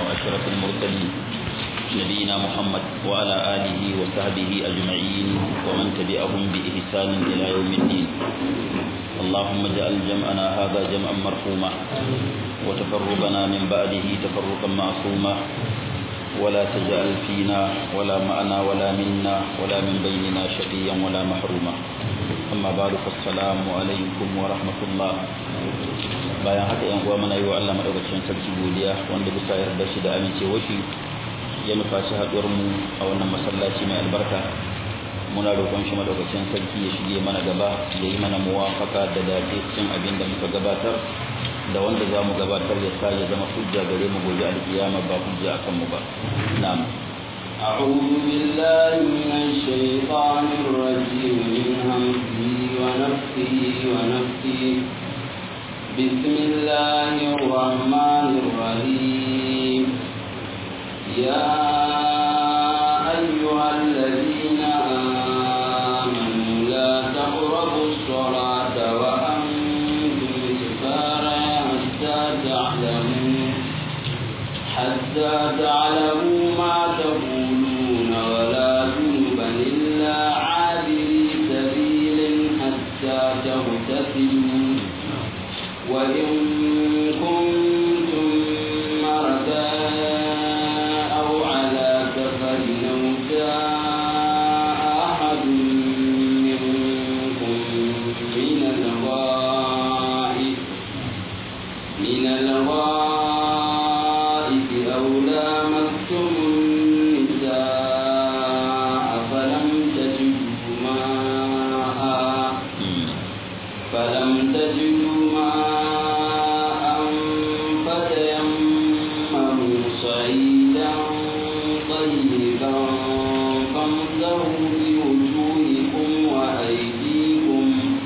وأشرف المرسلين نبينا محمد وعلى آله وصحبه أجمعين ومن تبعهم بإحسان إلى يوم الدين اللهم اجعل جمعنا هذا جمعا مرحوما وتفرقنا من بعده تفرقا معصوما ولا تجعل فينا ولا معنا ولا منا ولا من بيننا شقيا ولا محروما أما بعد فالسلام عليكم ورحمة الله bayan haka yan uwa muna yi wa Allah madaukakin sarki godiya wanda bisa yarda shi da amincewa shi ya nufaci haduwar mu a wannan masallaci mai albarka muna roƙon shi madaukakin sarki ya shige mana gaba ya yi mana muwafaka da dace cikin abin da muka gabatar da wanda za mu gabatar ya sa ya zama hujja gare mu gobe alkiyama ba hujja akan mu ba na'am أعوذ بالله من الشيطان الرجيم من همزه ونفسه ونفسه بسم الله الرحمن الرحيم يا أيها الذين آمنوا لا تقربوا الصلاة وأنتم سكارى حتى تعلموا حتى تعلموا ما تقولون ولا جنبا إلا عابري سبيل حتى تغتسلوا وإن كنتم مرضى أو على سفر أو جاء أحد منكم من الغائب من الغائب أو لامستم النساء فلم تجدوا ماء فلم تجدوا ماء فتيمموا صعيدا طيبا فامسحوا بوجوهكم وأيديكم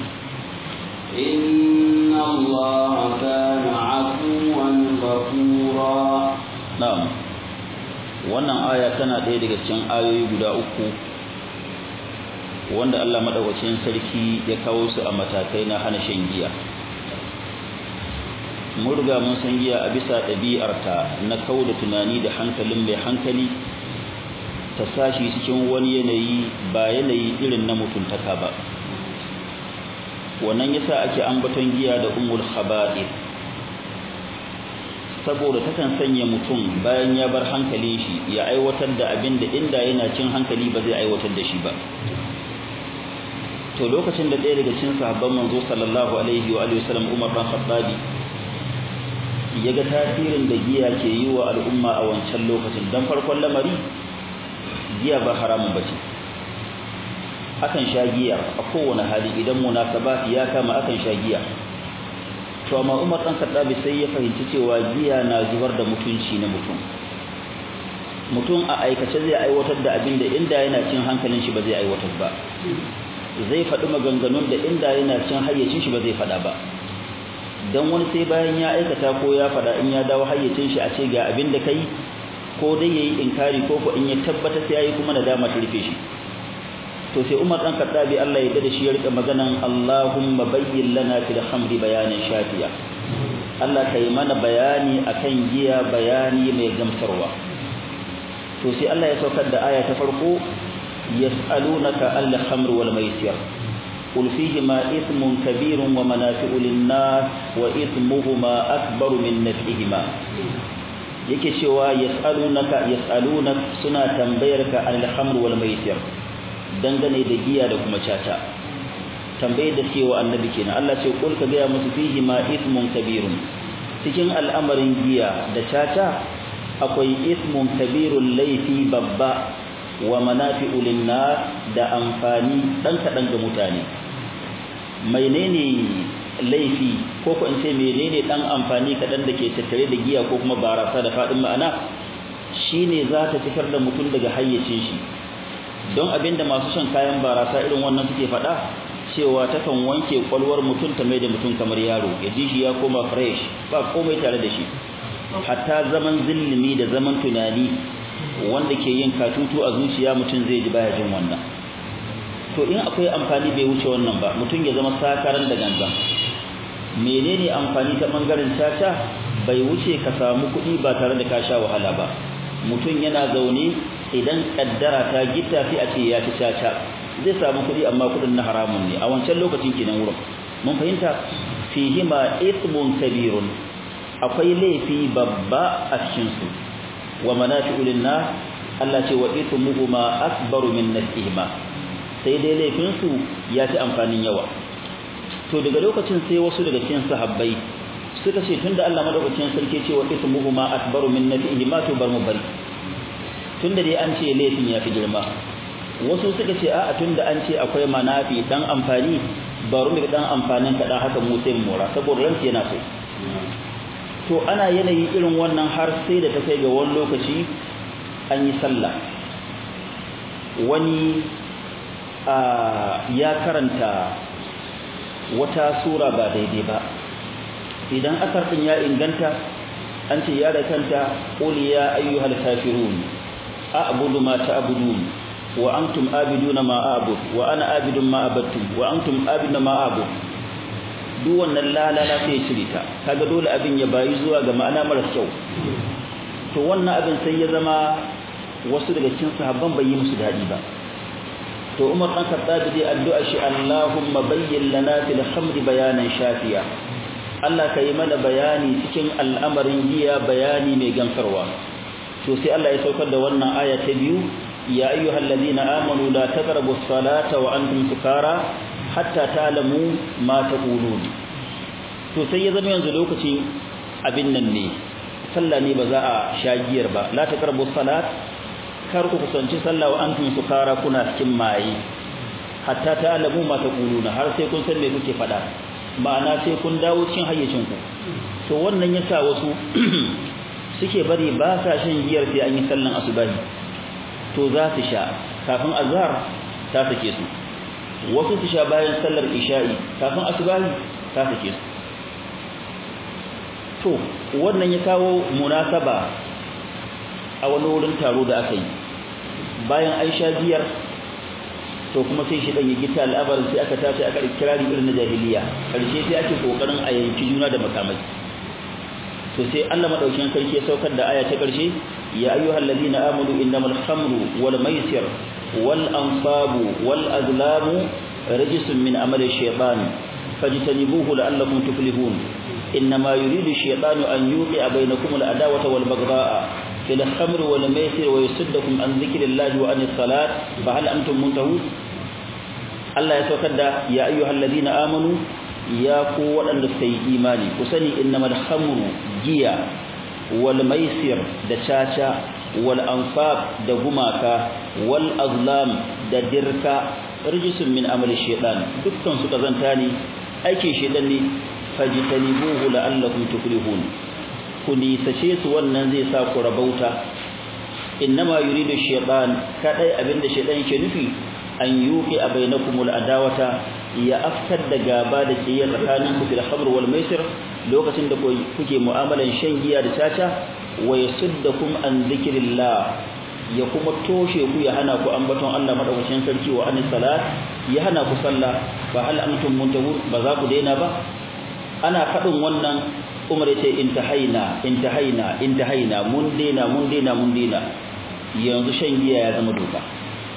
إن الله كان عفوا غفورا na'am wannan aya tana ɗaya daga cikin ayoyi guda uku wanda Allah madaukakin sarki ya kawo su a matakai na hana shan giya mun riga mun san giya a bisa ɗabi'arta na da tunani da hankalin mai hankali ta sashi cikin wani yanayi ba yanayi irin na mutuntaka ba wannan yasa ake ambaton giya da ummul khaba'ith saboda takan sanya mutum bayan ya bar hankalin shi ya aiwatar da abin da inda yana cin hankali ba zai aiwatar da shi ba to lokacin da ɗaya daga cikin sahabban manzo sallallahu alaihi wa alihi wasallam Umar bin Khattab ya ga tasirin da giya ke yi wa al'umma a wancan lokacin dan farkon lamari giya ba haramun bace akan sha giya a kowane hali idan munasabat ya kama akan sha giya to amma Umar dan Khattab sai ya fahimci cewa giya na zubar da mutunci na mutum mutum a aikace zai aiwatar da abin da inda yana cin hankalin shi ba zai aiwatar ba zai faɗi maganganun da inda yana cin hayyacin shi ba zai faɗa ba dan wani sai bayan ya aikata ko ya faɗa in ya dawo hayyacin shi a ce ga abin da kai ko dai yayi inkari ko ko in ya tabbata sai yayi kuma nadama ta rufe shi to sai Umar dan Khattabi Allah ya dade shi ya rika maganan Allahumma bayyin lana fil khamri bayanan shafiya Allah kai mana bayani akan giya bayani mai gamsarwa to sai Allah ya saukar da aya ta farko yas'alunaka al khamr wal maisir قل فيهما إثم كبير ومنافع للناس وإثمهما أكبر من نفعهما yake cewa yas'alunaka yas'alunak suna tambayarka anil khamr wal maisir dangane da giya da kuma caca tambaye da cewa annabi kenan Allah ce kul ka ga musu fihi ma ismun kabirun cikin al'amarin giya da caca akwai ismun kabirun laifi babba wa manafi'u linnas da amfani dan kadan ga mutane menene laifi ko ko in ce menene dan amfani kadan da ke tattare da giya ko kuma barasa da fadin ma'ana shine za ta fitar da mutum daga hayyacin shi don abinda masu shan kayan barasa irin wannan suke faɗa cewa takan wanke kwalwar mutum ta mai da mutum kamar yaro ya ji shi ya koma fresh ba komai tare da shi hatta zaman zillimi da zaman tunani wanda ke yin katutu a zuciya mutum zai ji baya jin wannan to in akwai amfani bai wuce wannan ba mutum ya zama sakaran da gangan menene amfani ta bangaren caca bai wuce ka samu kuɗi ba tare da ka sha wahala ba mutum yana zaune idan kaddara ta gita sai a ce ya ci caca zai samu kuɗi amma kuɗin na haramun ne a wancan lokacin kenan wurin mun fahimta fihima ithmun kabirun akwai laifi babba a cikin su wa manafi'u linnas Allah ce wa ithmuhuma akbaru min nafihima sai dai laifin su ya ci amfanin yawa to daga lokacin sai wasu daga cikin sahabbai suka ce tunda Allah madaukakin sarki ce wa ithmuhuma akbaru min nafihima to bar mu bari tunda dai an ce laifin ya fi girma wasu suka ce a'a tunda an ce akwai manafi dan amfani baro mu dan amfanin kaɗan haka mu sai mora saboda ransu yana so to ana yanayi irin wannan har sai da ta kai ga wani lokaci an yi sallah wani ya karanta wata sura ba daidai ba idan asar din ya inganta an ce ya da kanta qul ya ayyuhal kafirun a'budu ma ta'budun wa antum abiduna ma a'bud wa ana abidun ma abattum wa antum abiduna ma a'bud duk wannan lalala sai ya cire ta kaga dole abin ya bayi zuwa ga ma'ana mara kyau to wannan abin sai ya zama wasu daga cikin sahabban bai yi musu dadi ba to Umar dan Khattab dai addu'a shi Allahumma bayyin lana fil khamri bayanan shafiya Allah kai mana bayani cikin al'amarin giya bayani mai gamsarwa to sai Allah ya saukar da wannan aya ta biyu ya ayyuhal ladina amanu la taqrabus salata wa antum sukara hatta ta'lamu ma taqulun to sai ya zama yanzu lokaci abin nan ne sallah ne ba za a shagiyar ba la taqrabus salat kar ku kusanci sallah wa antum sukara kuna cikin maye hatta ta'lamu ma taquluna har sai kun san me kuke faɗa ma'ana sai kun dawo cikin hayyacin ku to wannan yasa wasu suke bari ba sa shan giyar sai an yi sallan asubahi to za su sha kafin azhar ta sake su wasu su sha bayan sallar isha'i kafin asubahi ta sake su to wannan ya kawo munasaba a wani wurin taro da aka yi bayan an sha biyar to kuma sai shi dan ya gita al'abarin sai aka tashi aka kirari irin na jahiliya karshe sai ake kokarin a yanki juna da makamai to sai Allah madaukakin sarki ya saukar da aya ta karshe ya ayyuhal ladina amanu innamal khamru wal maisir wal ansabu wal azlamu rijsun min amali shaytan fajtanibuhu la'allakum tuflihun إنما يريد الشيطان أن يوقع بينكم العداوة والبغضاء في الخمر والميسر ويصدكم عن ذكر الله وعن الصلاة فهل أنتم منتهون الله يتوكد يا أيها الذين آمنوا يا قوة أن تستي إيماني وسني إنما الخمر جيا والميسر دشاشا والأنفاب دغماكا والأظلام ددركا رجس من أمل الشيطان دكتون سكزنتاني أيكي شيطاني fajtanibuhu la'allakum tuflihun ku nisace su wannan zai sa ku rabauta innama yuridu shaytan kadai abinda shaytan yake nufi an yuqi bainakumul adawata ya aftar da gaba da kiyar tsakanin ku fil khamr wal maisir lokacin da kuke mu'amalan shan giya da caca wa yasuddakum an dhikrillah ya kuma toshe ku ya hana ku ambaton Allah madaukakin sarki wa anis salat ya hana ku sallah fa hal antum muntahun ba za ku daina ba ana faɗin wannan umar ya ce intahaina intahaina intahaina mun daina mun daina mun daina yanzu shan giya ya zama doka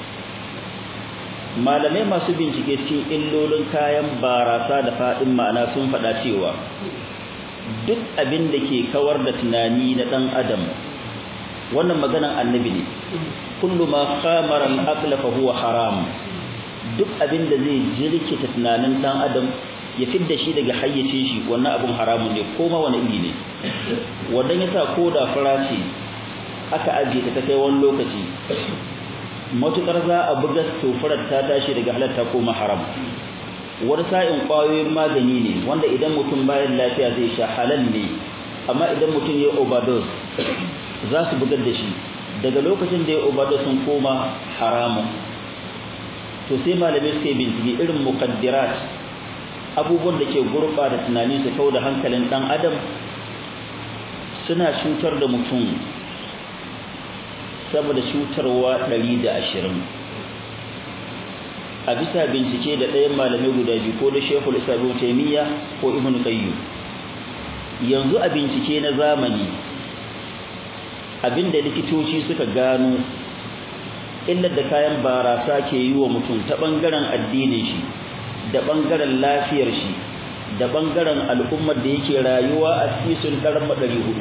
malamai masu bincike cikin illolin kayan barasa da faɗin ma'ana sun faɗa cewa duk abin da ke kawar da tunani na ɗan adam wannan maganan annabi ne kullu ma khamara al-aql fa huwa haram duk abin da zai jirkita tunanin ɗan adam ya fidda shi daga hayyacin shi wannan abun haramun ne ko ma wani iri ne wannan yasa ko da fara ce aka ajiye ta kai wani lokaci matukar za a buga tofarar ta tashi daga halatta ko ma haram wani sa'in kwayoyin magani ne wanda idan mutum bayan lafiya zai sha halal ne amma idan mutum ya overdose za su bugar da shi daga lokacin da ya overdose sun koma haramun to sai malamai suka yi bincike irin mukaddirat abubuwan da ke gurɓata tunani su kau da hankalin ɗan adam suna cutar da mutum saboda cutarwa ɗari da ashirin a bisa bincike da ɗayan malamai guda biyu ko da shekul isabin taimiyya ko ibn qayyim yanzu a bincike na zamani abinda likitoci suka gano illar da kayan barasa ke yi wa mutum ta ɓangaren addinin shi da ɓangaren lafiyar shi da ɓangaren al'ummar da yake rayuwa a cikin ɗaran maɗari hudu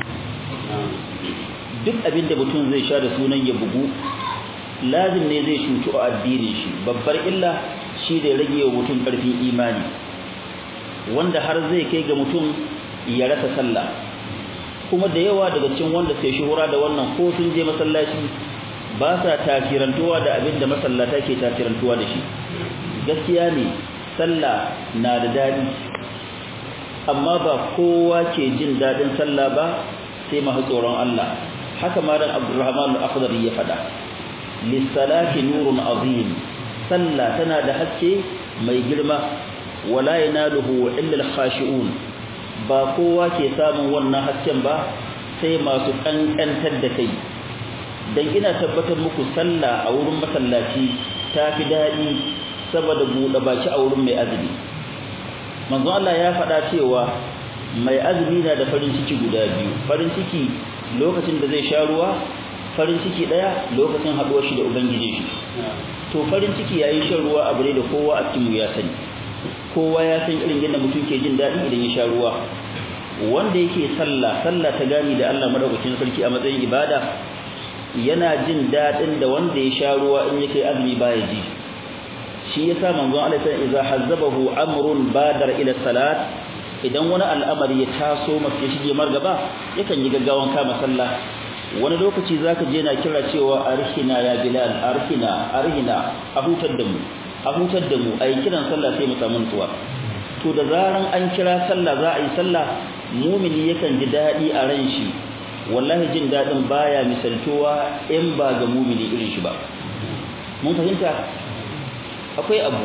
duk abinda mutum zai sha da sunan ya bugu lazim ne zai cutu a addinin shi babbar illa shi da rage wa mutum ƙarfin imani wanda har zai kai ga mutum ya rasa sallah kuma da yawa daga cikin wanda sai shuhura da wannan ko sun je masallaci ba sa tafirantuwa da abin da masallata ke tafirantuwa da shi gaskiya ne sallah na da daɗi amma ba kowa ke jin daɗin sallah ba sai masu tsoron Allah haka ma dan Abdurrahman al-Akhdari ya faɗa lis-salati nurun azim sallah tana da haske mai girma wala yanaluhu illa al-khashi'un ba kowa ke samun wannan hasken ba sai masu kankantar da kai dan ina tabbatar muku sallah a wurin masallaci ta fi daɗi saboda buɗe baki a wurin mai azumi manzo Allah ya faɗa cewa mai azumi na da farin ciki guda biyu farin ciki lokacin da zai sha ruwa farin ciki ɗaya lokacin haɗuwar shi da ubangiji shi to farin ciki yayin shan ruwa abu ne da kowa a cikin ya sani kowa ya san irin yadda mutum ke jin daɗi idan ya sha ruwa wanda yake sallah sallah ta gani da Allah madaukakin sarki a matsayin ibada yana jin daɗin da wanda ya sha ruwa in yake azumi baya ji shi yasa manzon Allah sai idza hazzabahu amrun badar ila salat idan wani al'amari ya taso masa ya shige margaba yakan yi gaggawan kama sallah wani lokaci zaka je na kira cewa arhina ya bilal arhina arhina a hutar da mu a hutar da mu ayi kiran sallah sai mu samu nutsuwa to da zaran an kira sallah za a yi sallah mumini yakan ji daɗi a ran shi wallahi jin daɗin baya misaltuwa in ba ga mumini irin shi ba mun fahimta akwai abu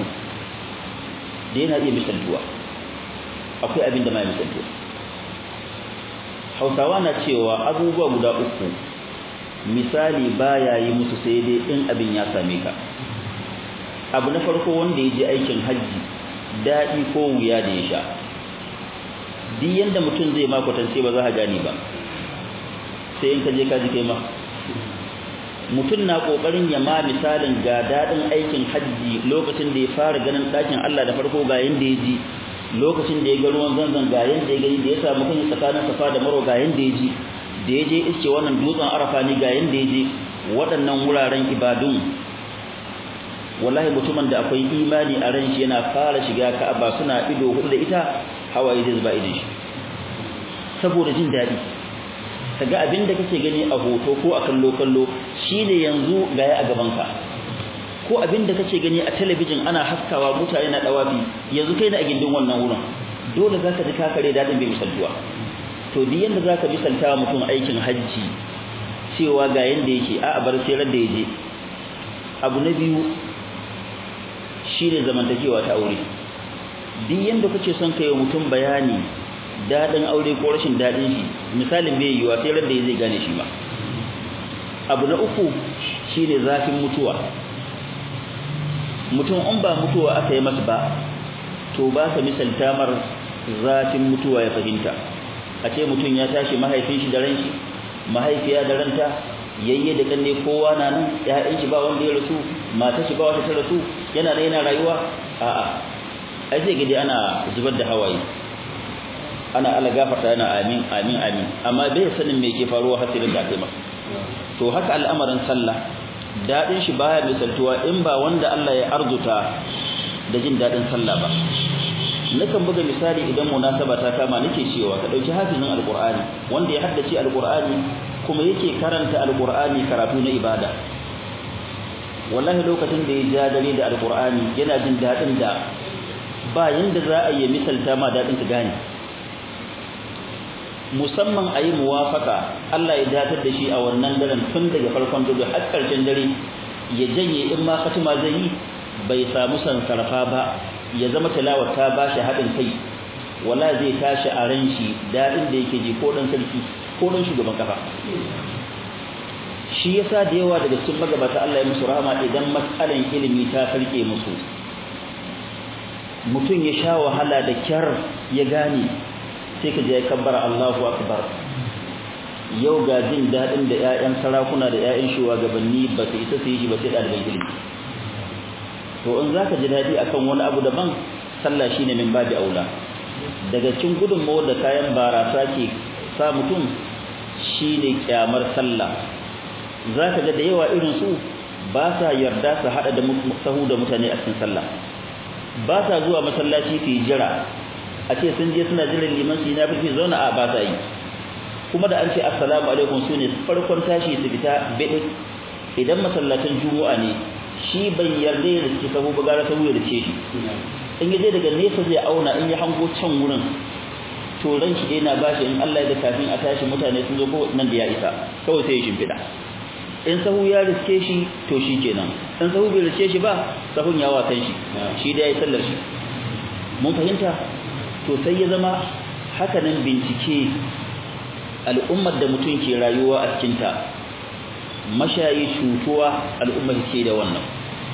da yana iya misaltuwa akwai abin da ma misaltuwa hausawa na cewa abubuwa guda uku misali baya yi musu sai dai in abin ya same ka abu na farko wanda ya je aikin hajji daɗi ko wuya da ya sha duk yanda mutum zai ma kwatance ba za ka gane ba sai in ka je ka ji kai ma mutum na kokarin ya ma misalin ga dadin aikin hajji lokacin da ya fara ganin ɗakin Allah da farko ga yanda ya ji lokacin da ya ga ruwan zanzan ga yanda ya gani da ya samu kan tsakanin safa da maro ga yanda ya ji da ya je iske wannan dutsen arafa ne ga yanda ya je waɗannan wuraren ibadun wallahi mutumin da akwai imani a ran shi yana fara shiga ka'aba suna ido hudu da ita hawaye zai zuba idin shi saboda jin daɗi kaga abin da kake gani a hoto ko a kallo kallo shine yanzu gaya a gaban ka ko abin da kake gani a talabijin ana haskawa mutane na dawafi yanzu kai na a gindin wannan wurin dole zaka ji kakare dadin bai misaltuwa to duk yanda zaka misalta mutum aikin hajji cewa ga yanda yake a bar sai ran da yaje abu na biyu shine zamantakewa ta aure duk yanda kake son kai mutum bayani dadin aure ko rashin dadin shi misalin bai yiwa sai ran da zai gane shi ba abu na uku shine zafin mutuwa mutum in ba mutuwa aka yi masa ba to ba ka misalta mar zafin mutuwa ya fahimta a ce mutum ya tashi mahaifin shi da ran shi mahaifiya da ranta yayye da kanne kowa na nan ƴaƴan shi ba wanda ya rasu mata shi ba wata ta rasu yana da yana rayuwa a'a ai sai gidi ana zubar da hawaye ana ala gafarta yana amin amin amin amma bai sanin me ke faruwa hasirin da aka yi masa to haka al'amarin sallah dadin shi baya misaltuwa in ba wanda Allah ya arzuta da jin dadin sallah ba nakan buga misali idan munasaba ta kama nake cewa ka dauki hafizin alqur'ani wanda ya haddace alqur'ani kuma yake karanta alqur'ani karatu na ibada wallahi lokacin da ya ja dare da alqur'ani yana jin dadin da ba yanda za a yi misalta ma dadin ka gane musamman a yi muwafaka Allah ya datar da shi a wannan daren tun daga farkon dare har ƙarshen dare ya janye in ma katima zai yi bai samu sansarfa ba ya zama tilawar ta ba shi haɗin kai wala zai tashi a ran shi daɗin da yake ji ko ɗan sarki ko ɗan shugaban kafa shi yasa da yawa daga cikin magabata Allah ya musu rahama idan matsalan ilimi ta farke musu mutum ya sha wahala da kyar ya gane sai ka je kabbara Allahu akbar yau ga jin dadin da ƴaƴan sarakuna da ƴaƴan shugabanni ba su isa su yi shi ba sai ɗaliban ilimi to in zaka ji dadi akan wani abu daban sallah shine min babi aula daga cikin gudunmawar da kayan barasa ke sa mutum shine kyamar sallah zaka ga da yawa irin su ba sa yarda su hada da sahu da mutane a cikin sallah ba sa zuwa masallaci su jira a ce sun je suna jiran liman su na fi zauna a ba sa yi kuma da an ce assalamu alaikum su ne farkon tashi su fita bede idan masallacin juma'a ne shi bai yarda ya riske sahu ba gara sahu ya riske shi in ya je daga nesa zai auna in ya hango can wurin to ran shi yana bashi in Allah ya ga kafin a tashi mutane sun zo ko nan da ya isa kawai sai ya shimfida in sahu ya riske shi to shi kenan in sahu bai riske shi ba sahun ya wasan shi shi da yayi sallar shi mun fahimta to sai ya zama hakanan bincike al'ummar da mutum ke rayuwa a cikin ta mashayi cutuwa al'ummar ke da wannan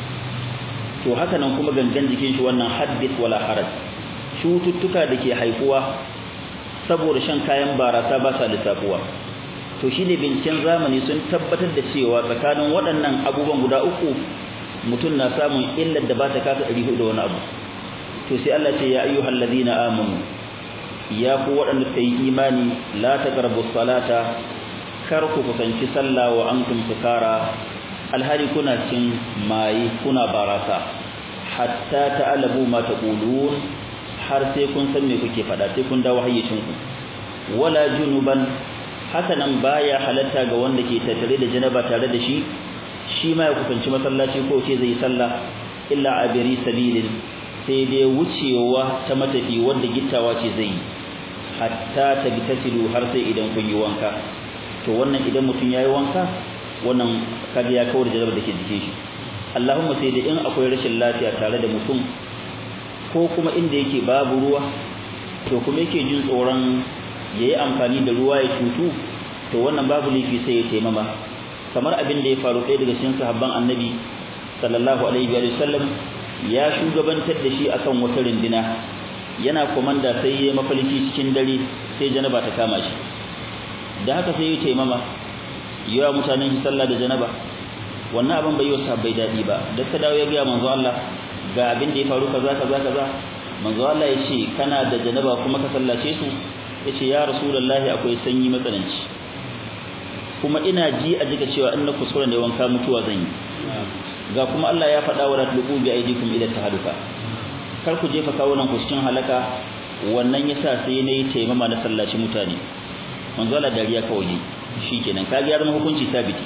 to hakanan kuma gangan jikin shi wannan haddith wala haraj cututtuka da ke haifuwa saboda shan kayan barasa ba sa lissafuwa to shine binciken zamani sun tabbatar da cewa tsakanin waɗannan abubuwan guda uku mutum na samun illar da ba ta kasa ɗari hudu da wani abu to sai Allah ce ya ayyuhal ladina amanu ya ku waɗanda ta yi imani la taqrabu salata kar ku kusanci sallah wa antum sukara alhali kuna cin maye kuna barasa hatta ta'lamu ma taqulun har sai kun san me kuke faɗa sai kun dawo hayyacin ku wala junuban haka nan baya halatta ga wanda ke tattare da janaba tare da shi shi ma ya kusanci masallaci ko ce zai sallah illa abiri sabilin sai dai wucewa ta matafi wanda gittawa ce zai yi hatta tabtasilu har sai idan kun yi wanka to wannan idan mutum yayi wanka wannan kaga ya kawar da da ke jikin shi Allahumma sai da in akwai rashin lafiya tare da mutum ko kuma inda yake babu ruwa to kuma yake jin tsoron yayi amfani da ruwa ya cutu to wannan babu laifi sai ya taimama kamar abin da ya faru ɗaya daga cikin sahabban annabi sallallahu alaihi wa sallam ya shugabantar da shi akan wata rindina yana komanda sai ya mafalki cikin dare sai janaba ta kama shi da haka sai ya taimama yawa mutanen shi sallah da janaba wannan abin bai yi wa bai daɗi ba da ka dawo ya gaya manzo Allah ga abin da ya faru kaza kaza kaza manzo Allah ya ce kana da janaba kuma ka sallace su ya ce ya rasulullahi akwai sanyi matsananci kuma ina ji a jika cewa in na kuskure ne wanka mutuwa zan yi ga kuma Allah ya faɗa wa ratlubu bi aidikum ila tahaduka kar ku jefa kawunan ku cikin halaka wannan yasa sai nayi taimama na sallaci mutane manzo Allah dariya kawai shikenan kage ya zama hukunci sabiti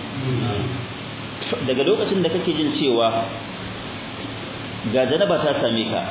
daga lokacin da kake jin cewa ga janaba ta same ka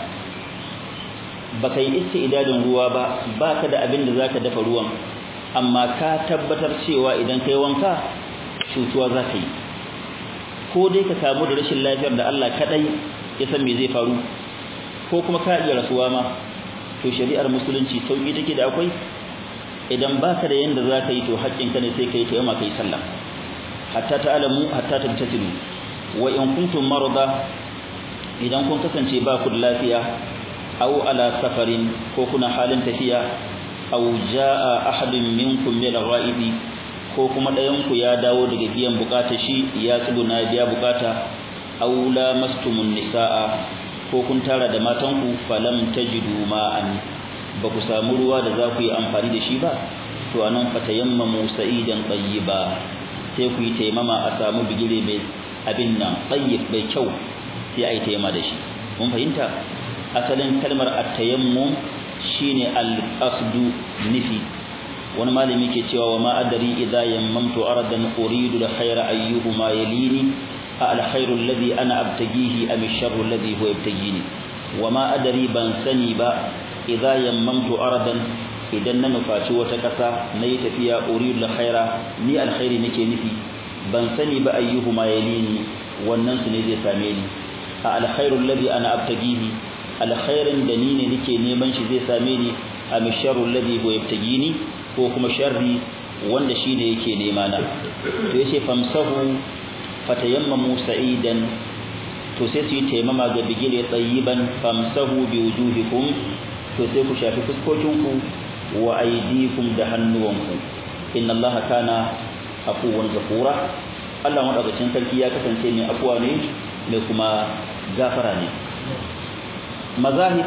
baka yi istidadin ruwa ba baka da abin da zaka dafa ruwan amma ka tabbatar cewa idan kai wanka cutuwa za ka yi ko dai ka samu da rashin lafiyar da Allah kadai ya san me zai faru ko kuma ka iya rasuwa ma to shari'ar musulunci sauki take da akwai idan baka da yanda zaka yi to haƙƙinka ne sai kai tayyama kai sallah hatta ta'lamu hatta tabtasilu wa in kuntum marada idan kun kasance ba ku da lafiya aw ala safarin ko kuna halin tafiya aw jaa ahadun minkum min al-ghaibi ko kuma ɗayan ku ya dawo daga biyan bukata shi ya tsuguna biya bukata aw lamastumun nisaa ko kun tara da matanku falam tajidu ma'an ba ku samu ruwa da za ku yi amfani da shi ba to anan fatayammamu sa'idan tayyiba sai ku yi taimama a samu bigire mai abin nan tayyib mai kyau sai a yi taimama da shi mun fahimta asalin kalmar at-tayammum shine al-qasdu nufi wani malami ke cewa wa ma adari idza yammamtu aradan uridu al-khayra ayyuhuma yalini al-khayru alladhi ana abtagihi am ash-sharru alladhi huwa yabtagini wa ma adari ban sani ba idza yammamtu aradan idan na nufaci wata kasa nayi tafiya uridu al-khayra ni al-khayri nake nufi ban sani ba ayyuhuma yalini wannan su ne zai same ni al-khayru alladhi ana abtagihi al-khayrin da ni ne nake neman shi zai same ni am ash-sharru alladhi huwa yabtagini ko kuma sharri wanda shine yake nema na to yace famsahu fatayammamu sa'idan to sai su yi taimama ga bigire tsayiban famsahu bi wujuhikum to sai ku shafi fuskokinku wa aydikum da hannuwanku inna allaha kana afuwan ghafura Allah madaukakin sarki ya kasance mai afuwa ne mai kuma gafara ne mazahib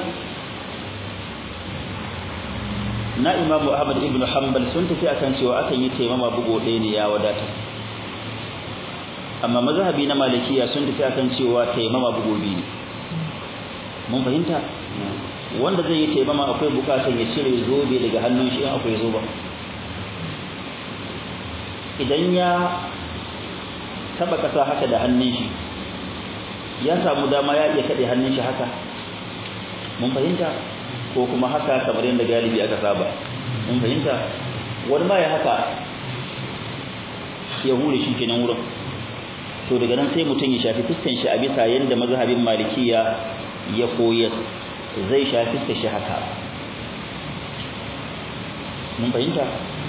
na imamu ahmad ibn hanbal sun tafi akan cewa akan yi taimama bugo ɗaya ne ya wadata amma mazhabi na malikiya sun tafi akan cewa taimama bugo biyu ne mun fahimta wanda zai yi taimama akwai bukatar ya cire zobe daga hannun shi in akwai zoba idan ya taba kasa haka da hannun shi ya samu dama ya iya kaɗe hannun shi haka mun fahimta ko kuma haka kamar yadda galibi aka saba mun fahimta wani ma ya haka ya hure shi kenan wurin to daga nan sai mutum ya shafi fuskan shi a bisa yadda mazhabin malikiya ya koyar zai shafi fuskan shi haka mun fahimta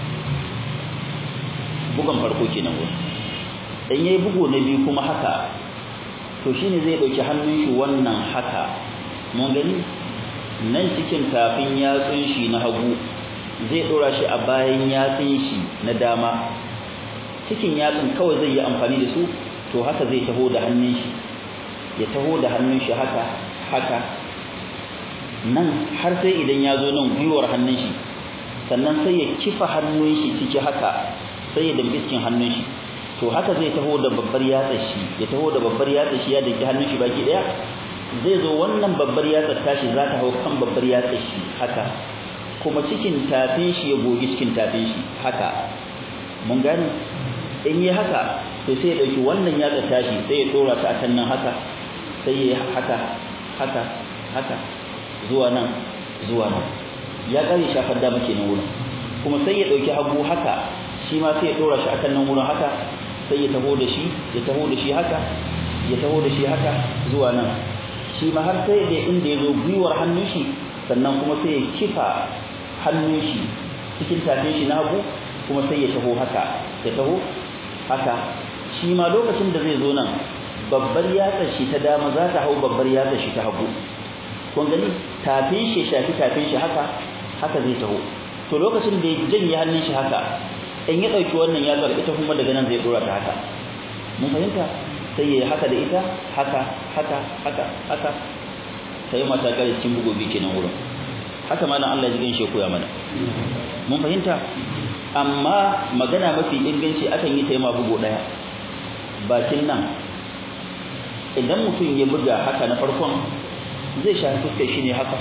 bugan farko kenan wurin dan yayi bugu na biyu kuma haka to shine zai dauki hannun shi wannan haka mun gani nan cikin tafin yatsun shi na hagu zai dora shi a bayan yatsun shi na dama cikin yatsun kawai zai yi amfani da su to haka zai taho da hannun shi ya taho da hannun shi haka haka nan har sai idan ya zo nan gwiwar hannun shi sannan sai ya kifa hannun shi ciki haka sai ya dambi cikin hannun shi to haka zai taho da babbar yatsar shi ya taho da babbar yatsar shi ya danki hannun shi baki daya zai zo wannan babbar yatsar tashi za ta hau kan babbar yatsar shi haka kuma cikin tafin shi ya gogi cikin tafin shi haka mun gane in yi haka to sai ya dauki wannan yatsar tashi sai ya dora ta akan nan haka sai ya haka haka haka zuwa nan zuwa nan ya kare shafar dama kenan wurin kuma sai ya dauki hagu haka shi ma sai ya dora shi akan nan wurin haka sai ya taho da shi ya taho da shi haka ya taho da shi haka zuwa nan shi ma har sai da inda ya zo gwiwar hannun shi sannan kuma sai ya kifa hannun shi cikin tafin shi na hagu kuma sai ya taho haka ya taho haka shi ma lokacin da zai zo nan babbar yatsar shi ta dama za ta hau babbar yatsar shi ta hagu kun gani tafin shi shafi tafin shi haka haka zai taho to lokacin da ya janye hannun shi haka in ya dauki wannan yatsar ita kuma daga nan zai dora ta haka mun fahimta sai yayi haka da ita haka haka haka haka sai mata kare cikin bugobi kenan wurin haka malam Allah ya ginshe koya mana mun fahimta amma magana mafi inganci akan yi taima bugo daya bakin nan idan mutum ya buga haka na farkon zai shafi fuskar shi ne haka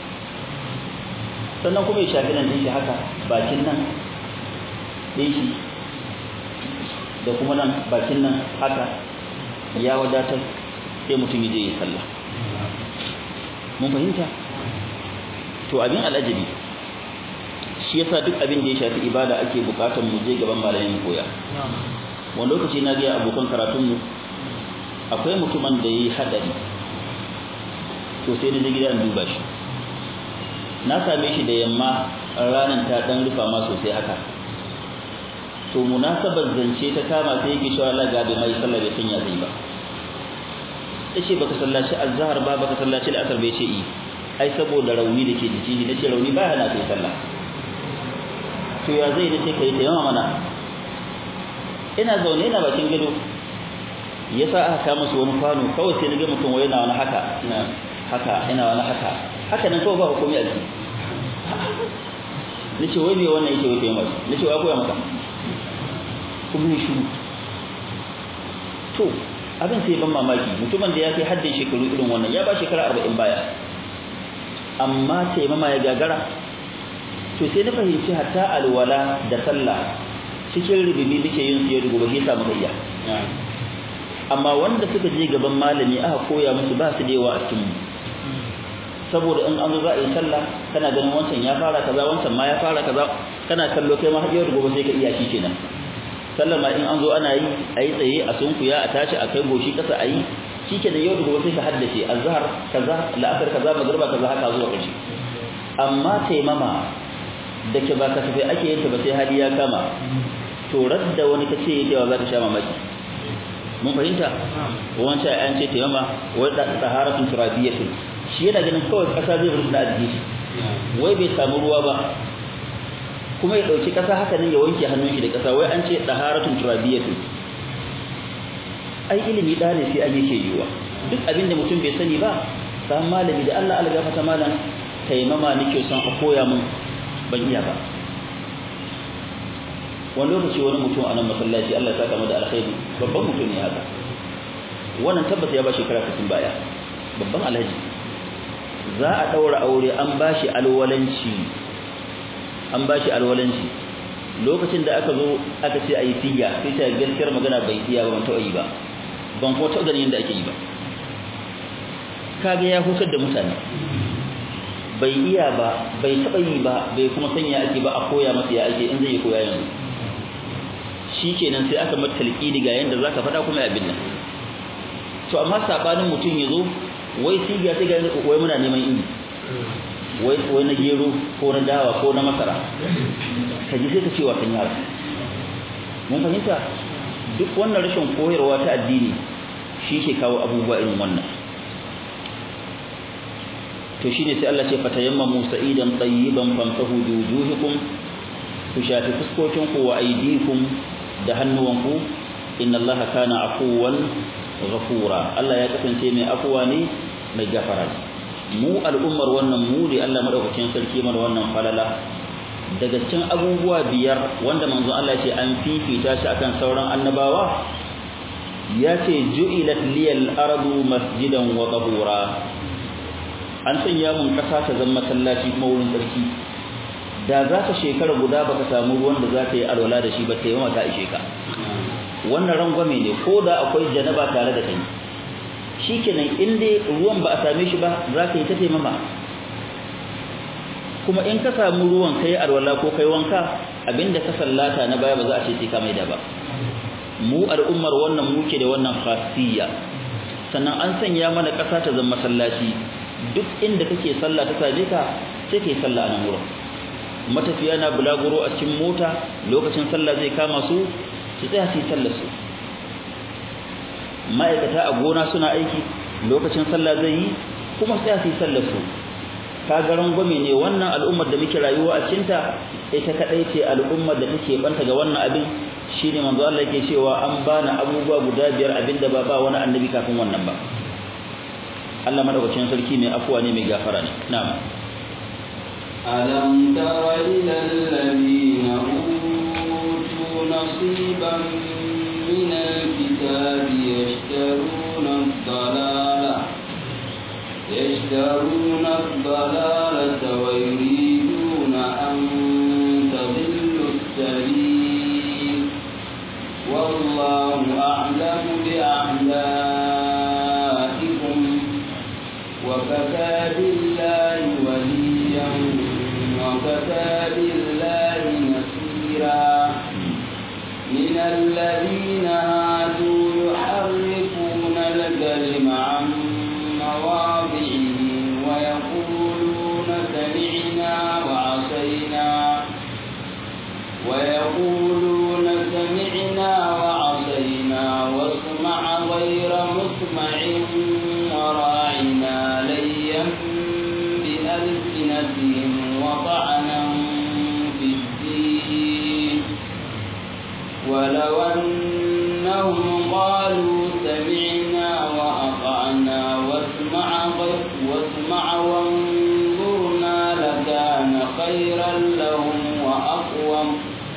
sannan kuma ya shafi nan din shi haka bakin nan din shi da kuma nan bakin nan haka ya wadatar sai mutum ya je ya sallah mun fahimta to abin al'ajabi shi yasa duk abin da ya shafi ibada ake bukatar mu je gaban malamin koya wani lokaci na ga abokan karatun mu akwai mutumin da yayi hadari to sai na je gida in duba shi na same shi da yamma ranar ta dan rufa ma sosai haka to munasabar zance ta kama sai yake cewa Allah ga bai mai sallah bai sanya zai ba yace baka sallaci azhar ba baka sallaci al'asr bai ce yi ai saboda rauni da ke jiki nace rauni ba hana kai sallah to ya zai nace kai ta yawa mana ina zaune ina bakin gado yasa aka kama su wani kwano kawai sai naga mutum wai yana wani haka ina haka ina wani haka haka nan kawai ba hukumi a jiki nace wai me wannan yake wai taimaka nace wai koya maka kuma ya shiru to abin sai ban mamaki mutumin da ya kai haddin shekaru irin wannan ya ba shekara arba'in baya amma sai mama ya gagara to sai na fahimci hatta alwala da sallah cikin rububi muke yin su ya rubu ba shi samu gayya amma wanda suka je gaban malami aka koya musu ba su da yawa a cikin saboda in an zo za a yi sallah kana ganin wancan ya fara kaza wancan ma ya fara kaza kana kallo kai ma har yau da gobe sai ka iya shi kenan sallama in an zo ana yi a yi tsaye a sunkuya a tashi a kai goshi kasa a yi shi ke da yau da gobe sai ka haddace azhar kaza la'asar kaza magriba kaza haka zuwa ƙarshe amma taimama da ke ba ka tafi ake yin ta ba sai hali ya kama to radda wani ka ce yake za ka sha mamaki mun fahimta wancan an ce taimama wai da taharatun turabiyatin shi yana ganin kawai kasa zai rubuta a jikin shi wai bai samu ruwa ba kuma ya dauki kasa haka nan ya wanke hannun shi da kasa wai an ce daharatun turabiyatu ai ilimi da ne sai an yake yiwa duk abinda mutum bai sani ba san malami da Allah Allah gafarta malam taimama nake son a koya mun ban iya ba wani lokaci wani mutum a nan masallaci Allah ya saka mu da alkhairi babban mutum ne haka wannan tabbata ya ba shekara 60 baya babban alhaji za a daura aure an bashi alwalanci an bashi alwalanci lokacin da aka zo aka ce ayi tiya sai ta gaskiyar magana bai tiya ba ban taɓa yi ba ban kuma taɓa ganin yadda ake yi ba kage ya hutar da mutane bai iya ba bai taɓa yi ba bai kuma sanya ake ba a koya masa ya ake in zai yi koya yanzu shikenan sai aka mata talqini ga yanda zaka faɗa kuma abin nan to amma sabanin mutum yazo wai siga sai ga wai muna neman ini wai wai na gero ko na dawa ko na masara kaji sai ka ce wa kan yara mun fahimta duk wannan rashin koyarwa ta addini shi ke kawo abubuwa irin wannan to shine sai Allah ce fatayammamu sa'idan tayyiban famsahu bi wujuhikum ku shafi fuskokin ku wa aydikum da hannuwanku inna Allah kana afuwan ghafura Allah ya kasance mai afuwa ne mai gafara mu al'ummar wannan mu ne Allah madaukakin sarki mana wannan falala daga cikin abubuwa biyar wanda manzon Allah ya ce an fifita shi akan sauran annabawa ya ce ju'ilat liyal ardu masjidan wa tahura an sanya mun kasa ta zama masallaci kuma wurin sarki da za ka shekara guda baka samu ruwan da za ka yi alwala da shi ba ta yawa ta ishe ka wannan rangwame ne ko da akwai janaba tare da kai shikenan in dai ruwan ba a same shi ba za ka yi ta taimama kuma in ka samu ruwan kai alwala ko kai wanka abinda ka sallata na baya ba za a ce sai ka maida ba mu al'ummar wannan muke da wannan khasiyya sannan an sanya mana ƙasa ta zama masallaci duk inda kake sallah ta same ka sai kai sallah a nan wurin matafiya na bulaguro a cikin mota lokacin sallah zai kama su su tsaya su yi sallar su ma'aikata a gona suna aiki lokacin sallah zai yi kuma tsaya su yi sallar su kaga rangwame ne wannan al'ummar da muke rayuwa a cikinta ita kadai ce al'ummar da take banta ga wannan abin shine manzo Allah yake cewa an bani abubuwa guda biyar abinda ba ba wani annabi kafin wannan ba Allah madaukakin sarki mai afuwa ne mai gafara ne na'am ألم تر إلى الذين أوتوا نصيبا من الكتاب يشترون الضلالة يشترون الضلالة ويريدون أن تضلوا السبيل والله أعلم بأعدائكم وكفى بالله وليا وكفى بالله نصيرا من الذين هادوا يحرفون الكلم عن مواضعه ويقولون سمعنا وعصينا ويقولون سمعنا وعصينا واسمع غير مسمع وراعنا ليا بألسنتهم وطعنا في الدين ولو أنهم قالوا سمعنا وأطعنا واسمع واسمع وانظرنا لكان خيرا لهم وأقوم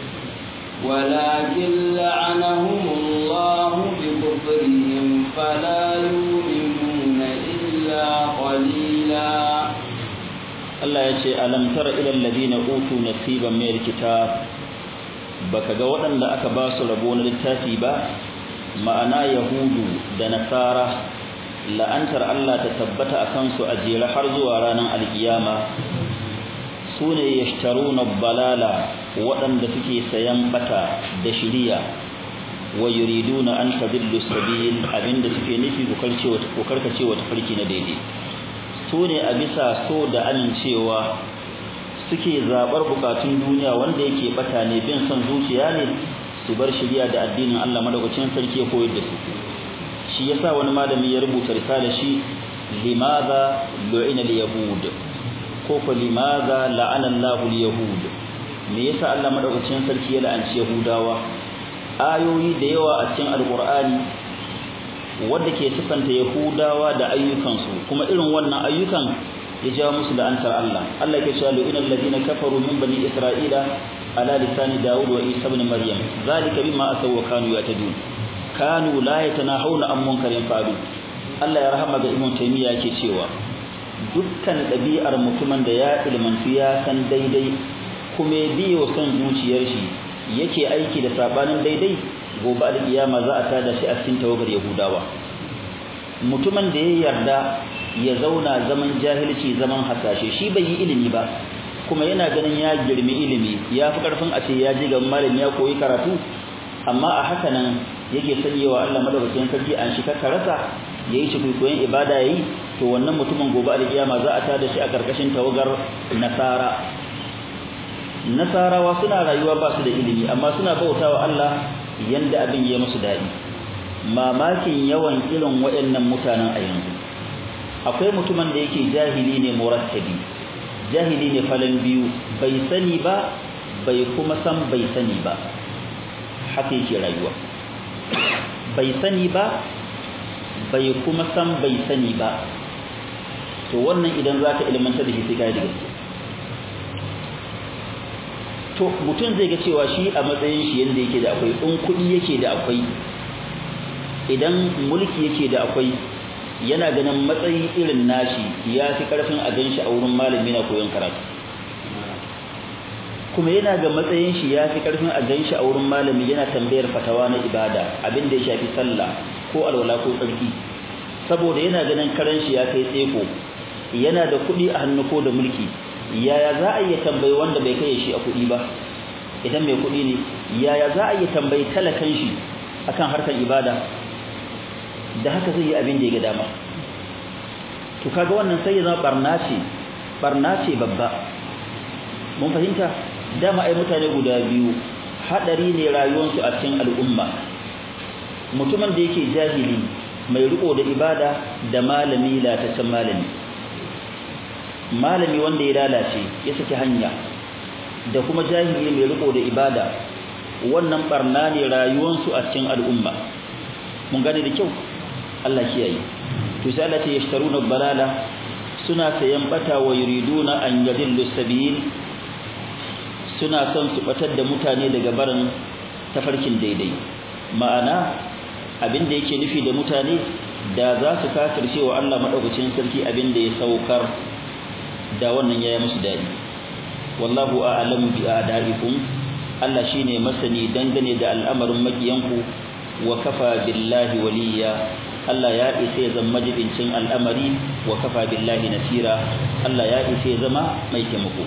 ولكن لعنهم الله بكفرهم فلا يؤمنون إلا قليلا Allah ya ce alam tara ila alladhina utu nasiban min alkitab baka ga waɗanda aka ba su rabo na littafi ba ma'ana yahudu da nasara la'antar Allah ta tabbata akan su a jere har zuwa ranar alkiyama sune yashtaruna balala waɗanda suke sayan bata da shiriya wa yuriduna an tadillu sabil abinda suke nufi ku karkacewa tafarki na daidai su ne a bisa so da amincewa suke zaɓar bukatun duniya wanda yake bata ne bin son zuciya ne su bar shirya da addinin Allah madaukakin sarki ya koyar da su shi yasa wani malami ya rubuta risala shi limadha lu'ina al-yahud ko fa limadha la'ana Allahu al-yahud me yasa Allah madaukakin sarki ya la'anci yahudawa ayoyi da yawa a cikin alqur'ani wanda ke sifanta yahudawa da ayyukansu kuma irin wannan ayyukan ya jawo musu la'antar Allah Allah ke cewa lu'inal ladina kafaru min bani isra'ila ala lisani daud wa isa ibn maryam zalika bima asaw wa kanu yatadun kanu la yatanahawna an munkarin fa'alu Allah ya rahama ga Ibn Taymiyyah yake cewa dukkan ɗabi'ar mutumin da ya ilmantu ya san daidai kuma ya biyo son zuciyar shi yake aiki da sabanin daidai gobe alkiyama za a tada shi a cikin tawagar Yahudawa mutumin da ya yarda ya zauna zaman jahilci zaman hasashe shi bai yi ilimi ba kuma yana ganin ya girmi ilimi ya fi karfin a ce ya ji ga malami ya koyi karatu amma a haka nan yake sanyewa Allah madaukakin sarki an shi rasa yayi shi koyon ibada yayi to wannan mutumin gobe alkiyama za a tada shi a karkashin tawagar nasara nasarawa suna rayuwa ba su da ilimi amma suna bautawa Allah yanda abin ya musu dadi mamakin yawan irin waɗannan mutanen a yanzu akwai mutumin da yake jahili ne murattabi jahili ne falan biyu bai sani ba bai kuma san bai sani ba haka yake rayuwa bai sani ba bai kuma san bai sani ba to wannan idan za ka ilmanta da shi sai kai da gaske to mutum zai ga cewa shi a matsayin shi yanda yake da akwai in kuɗi yake da akwai idan mulki yake da akwai yana ganin matsayi irin nashi ya fi karfin a gan shi a wurin malami na koyon karatu kuma yana ga matsayin shi ya fi karfin a gan shi a wurin malami yana tambayar fatawa na ibada abin da ya shafi sallah ko alwala ko tsarki saboda yana ganin karen shi ya kai tseko yana da kuɗi a hannu ko da mulki yaya za a iya tambayi wanda bai kai shi a kuɗi ba idan mai kuɗi ne yaya za a iya tambayi talakan shi akan harkar ibada da haka zai yi abin da ya ga dama to kaga wannan sai ya zama barna ce barna ce babba mun fahimta dama ai mutane guda biyu hadari ne rayuwarsu a cikin al'umma mutumin da yake jahili mai riko da ibada da malami latacen malami malami wanda ya lalace ya saki hanya da kuma jahili mai riko da ibada wannan barna ne rayuwarsu a cikin al'umma mun gane da kyau Allah kiyaye to sai Allah ya yashtaruna balala suna sayan bata wa yuriduna an yadillu sabil suna son su batar da mutane daga barin tafarkin daidai ma'ana abin da yake nufi da mutane da za su kafirce wa Allah madaukakin sarki abin da ya saukar da wannan yayi musu dadi wallahu a'lamu bi a'daikum Allah shine masani dangane da al'amarin makiyanku wa kafa billahi waliya Allah ya isa ya zama majibincin al'amari wa kafa billahi nasira Allah ya isa ya zama mai taimako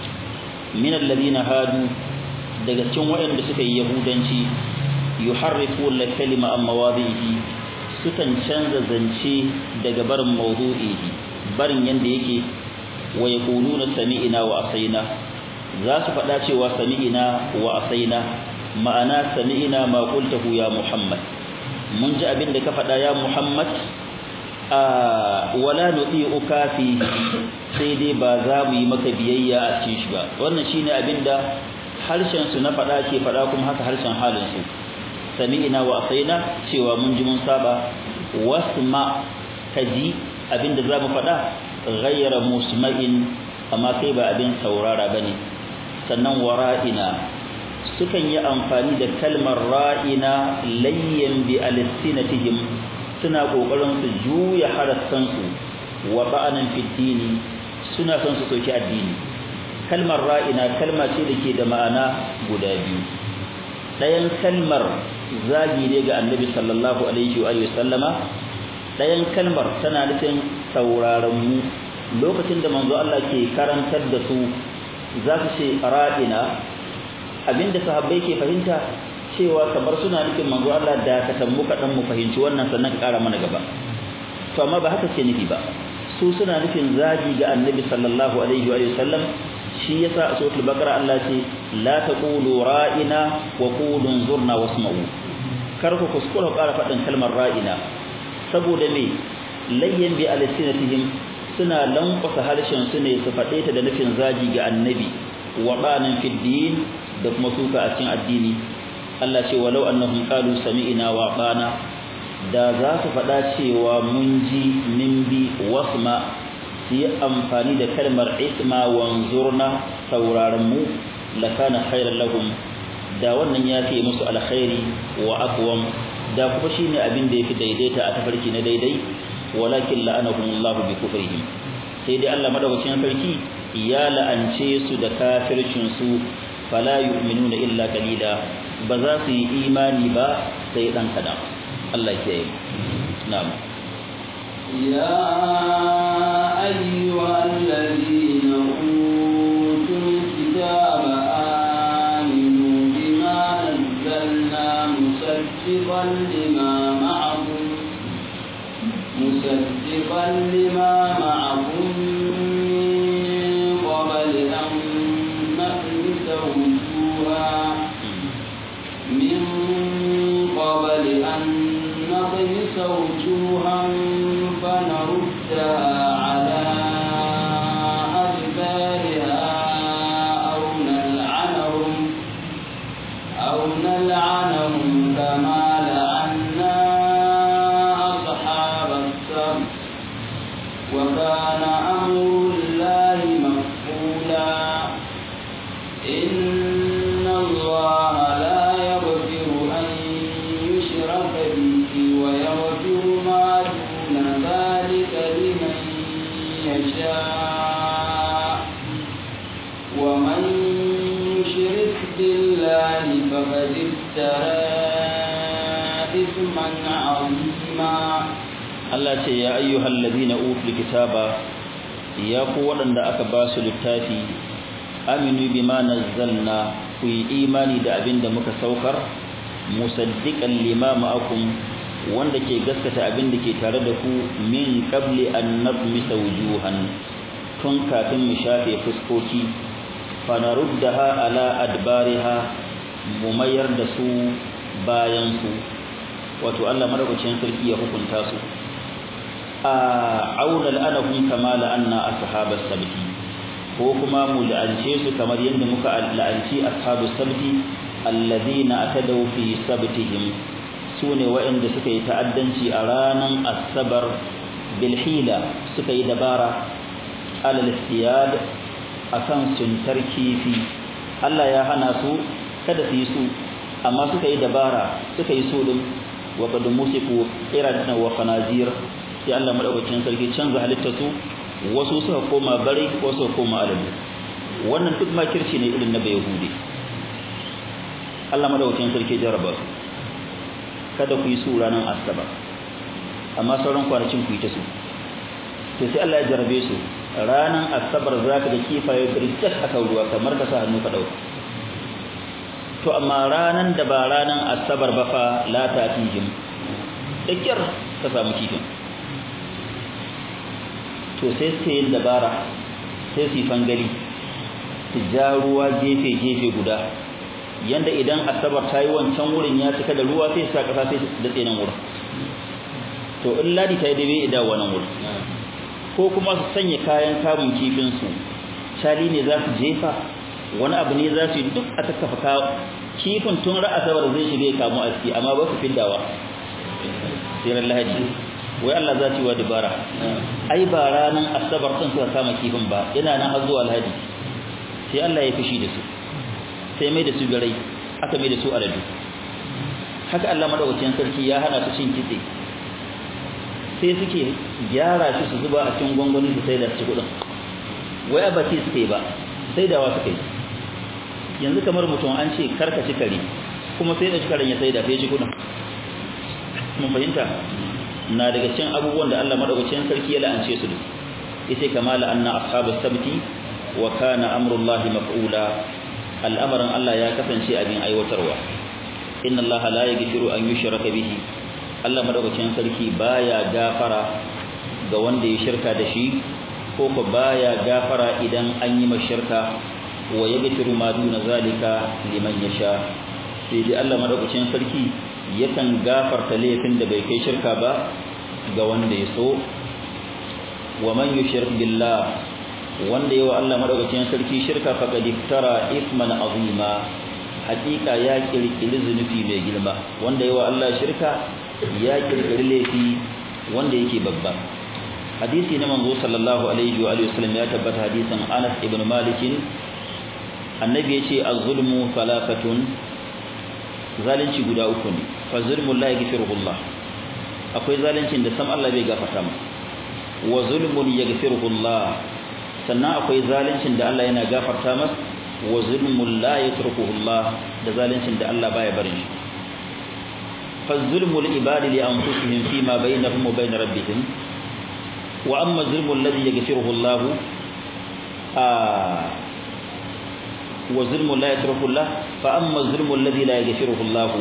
min alladhina hadu daga cikin waɗanda suka yi yahudanci yuharrifu al-kalima an mawadhihi sukan canza zance daga barin mawdu'ihi barin yanda yake wa yaquluna sami'na wa asaina za su faɗa cewa sami'na wa asaina ma'ana sami'na ma qultahu ya muhammad mun ji abin da ka faɗa ya muhammad a wala nuti'uka fi sai dai ba za mu yi maka biyayya a cikin shi ba wannan shine abin da harshen su na faɗa ke faɗa kuma haka harshen halin su sami'na wa asaina cewa mun ji mun saba wasma kaji abin da za mu faɗa ghayra musma'in amma kai ba abin saurara bane sannan wara'ina sukan yi amfani da kalmar ra'ina layyan bi alsinatihim suna kokarin su juya harassan su wa ba'anan fi dini suna son su soki addini kalmar ra'ina kalma ce da ke da ma'ana guda biyu ɗayan kalmar zagi ne ga annabi sallallahu alaihi wa sallama ɗayan kalmar tana nufin sauraron mu lokacin da manzo Allah ke karantar da su za su ce ra'ina abinda sahabbai ke fahimta cewa kamar suna nufin manzo Allah da ka tammu kaɗan mu fahimci wannan sannan ka ƙara mana gaba to amma ba haka ce nufi ba su suna nufin zagi ga annabi sallallahu alaihi wa sallam shi yasa a suratul baqara Allah ce la taqulu ra'ina wa qulu zurna wasma'u kar ku kuskura ƙara faɗin kalmar ra'ina saboda me layyan bi alsinatihim suna lankwasa harshen su ne su faɗe ta da nufin zagi ga annabi wa banan fid din da kuma suka a cikin addini Allah ce walau annahum qalu sami'na wa bana da za su faɗa cewa mun ji min bi wasma su yi amfani da kalmar isma wanzurna sauraron mu lakana khairan lahum da wannan ya fi musu alkhairi wa aqwam da kuma shine abin da yafi daidaita a tafarki na daidai walakin la'anahumullahu bi kufrihim sai dai Allah madaukakin sarki ya la'ance su da kafircin su fala yu'minuna illa qalila ba za su yi imani ba sai dan kadan Allah ke yi na'am ya ayyuhal ladina utul kitaba aminu bima nazzalna musaddiqan lima ma'akum musaddiqan lima ma'akum min qabl an nahmisa wujuha min qabl an نطمس وجوها فنردها على أدبارها أو نلعنهم أو نلعنهم كما لعنا أصحاب السبت وكان أمر الله مفعولا إن الله لا يغفر أن يشرك به ويغفر ما دون ذلك لمن يشاء ومن يشرك بالله فقد افترى إثما عظيما Allah ce ya ayyuhal ladina utul kitaba ya ku waɗanda aka ba su littafi aminu bima nazzalna ku yi imani da abin da muka saukar musaddiqan lima ma'akum wanda ke gaskata abin da ke tare da ku min qabli an nadmisa wujuhan tun kafin mu shafe fuskoki fa naruddaha ala adbariha mu mayar da su bayan su wato Allah madaukakin sarki ya hukunta su a auna la'anahum kama la'anna ashabas sabti ko kuma mu la'ance su kamar yadda muka la'anci ashabus sabti alladhina atadaw fi sabtihim sune waɗanda suka yi ta'addanci a ranan asabar bil hila suka yi dabara alal istiyad akan suntar kifi Allah ya hana su kada su yi su amma suka yi dabara suka yi su din wa qad musiku iradan wa khanazir sai Allah madaukakin sarki canza halittar su wasu suka koma bare wasu suka koma alamu wannan duk makirci ne irin na bayahudi Allah madaukakin sarki jaraba su kada ku yi su ranar asabar amma sauran kwanakin ku yi ta su to sai Allah ya jarabe su ranar asabar zaka ga kifaye birjat aka ruwa kamar ka sa hannu ka dauka to amma ranan da ba ranan asabar ba fa la tatihim da kyar ka samu kifin to sai su yin dabara sai su yi fangali su ja ruwa gefe-gefe guda yanda idan asabar ta yi wancan wurin ya cika da ruwa sai sa kasa sai da tsenan wurin to in ladi ta yi dabe ida wannan wurin ko kuma su sanya kayan kamun kifinsu shali ne za su jefa wani abu ne za su yi duk a tattafa kawo kifin tun ra'asabar zai shiga ya kamu aski amma ba su fiddawa sai lahadi wai Allah za ci wa dabara ai ba ranan asabar sun suka kama kifin ba yana nan har zuwa alhadi sai Allah ya fishi da su sai mai da su garai aka mai da su aladu haka Allah madaukakin sarki ya hana su cin kitse sai suke gyara shi su zuba a cikin gwangwani su sai da su kudin wai ba ci suke ba sai da wasu kai yanzu kamar mutum an ce karka ci kare kuma sai da shi karen ya sai da sai ci kudin mun fahimta na daga cikin abubuwan da Allah madaukakin sarki ya la'ance su yace kama la'anna ashabus sabti wa kana amrullahi maf'ula al'amarin Allah ya kasance abin aiwatarwa inna Allah la yaghfiru an yushraka bihi Allah madaukakin sarki baya gafara ga wanda ya shirka da shi ko ko baya gafara idan an yi mashirka wa yaghfiru ma duna zalika liman yasha sai dai Allah madaukakin sarki yakan gafarta laifin da bai kai shirka ba ga wanda ya so wa man yushrik billah wanda yawa Allah madaukakin sarki shirka faqad iftara ithman azima hakika ya kirkiri zunubi mai girma wanda yawa Allah shirka ya kirkiri laifi wanda yake babba hadisi na manzo sallallahu alaihi wa alihi wasallam ya tabbata hadisin Anas ibn Malik annabi yace az-zulmu thalathatun zalunci guda uku ne fa zulmu la yaghfiruhu Allah akwai zaluncin da sam Allah bai gafarta masa wa zulmun yaghfiruhu Allah sannan akwai zaluncin da Allah yana gafarta masa wa zulmun la yatrukuhu Allah da zaluncin da Allah baya barin shi fa zulmul ibadi li anfusihim fima bainahum wa bain rabbihim wa amma zulmul ladhi yaghfiruhu Allah wa zulmun la yatrukuhu Allah fa amma zulmul ladhi la yaghfiruhu Allah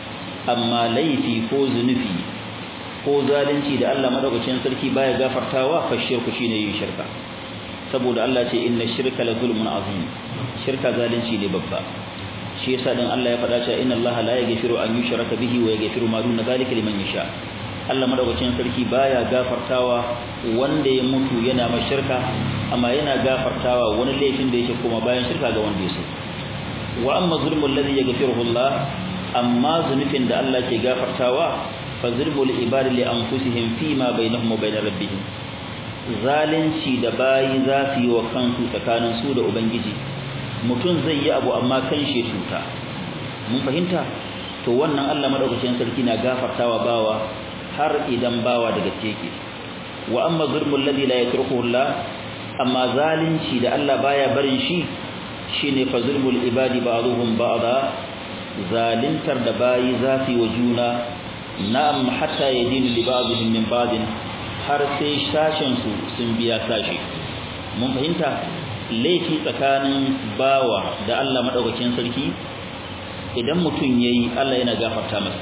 amma laifi ko zunufi ko zalunci da Allah madaukakin sarki baya gafartawa fa shirku shine yin shirka saboda Allah ce inna shirka la zulmun azim shirka zalunci ne babba shi yasa dan Allah ya faɗa cewa inna Allah la yaghfiru an yushraka bihi wa yaghfiru ma duna zalika liman yasha Allah madaukakin sarki baya gafartawa wanda ya mutu yana mai shirka amma yana gafartawa wani laifin da yake kuma bayan shirka ga wanda ya so wa amma zulmul ladhi yaghfiruhu Allah amma zunufin da Allah ke gafartawa fa zulmul ibadi li anfusihim fima bainahum wa bain rabbihim zalunci da bayi za su yi wa kansu tsakanin su da ubangiji mutum zai yi abu amma kan shi cuta mun fahimta to wannan Allah madaukakin sarki na gafartawa bawa har idan bawa daga teke wa amma zulmul ladhi la yatrukuhu Allah amma zalunci da Allah baya barin shi shine fa zulmul ibadi ba'dhum ba'da zalintar da bayi za su yi wa juna na'am hatta yadinu li ba'dihim min ba'din har sai sashen su sun biya sashi mun fahimta laifi tsakanin bawa da Allah madaukakin sarki idan mutum yayi Allah yana gafarta masa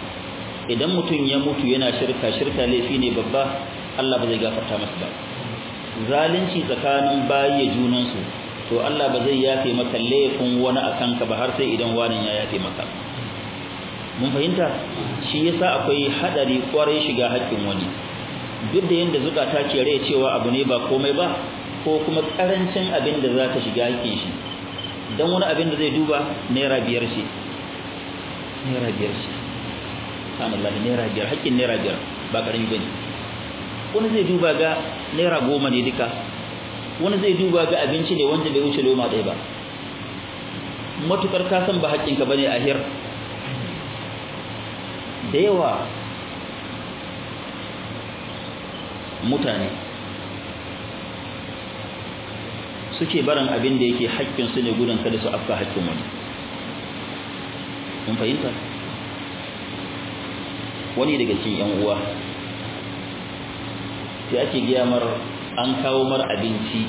idan mutum ya mutu yana shirka shirka laifi ne babba Allah ba zai gafarta masa ba zalunci tsakanin bayi ya junan su to Allah ba zai yafe maka laifin wani akan ka ba har sai idan wani ya yafe maka mun fahimta shi yasa akwai hadari kwarai shiga haƙƙin wani duk da yanda zukata ke rai cewa abu ne ba komai ba ko kuma karancin abin da za ta shiga haƙƙin shi dan wani abin da zai duba naira biyar ce naira biyar ce subhanallah naira biyar haƙƙin naira biyar ba karami bane wani zai duba ga naira goma ne duka wani zai duba ga abinci ne wanda bai wuce loma ɗaya ba matukar ka san ba haƙƙinka bane a hir da yawa mutane suke barin abin da yake haƙƙinsu ne gudun kada su afka haƙƙin wani mun fahimta wani daga cikin yan uwa sai ake giya mar an kawo mar abinci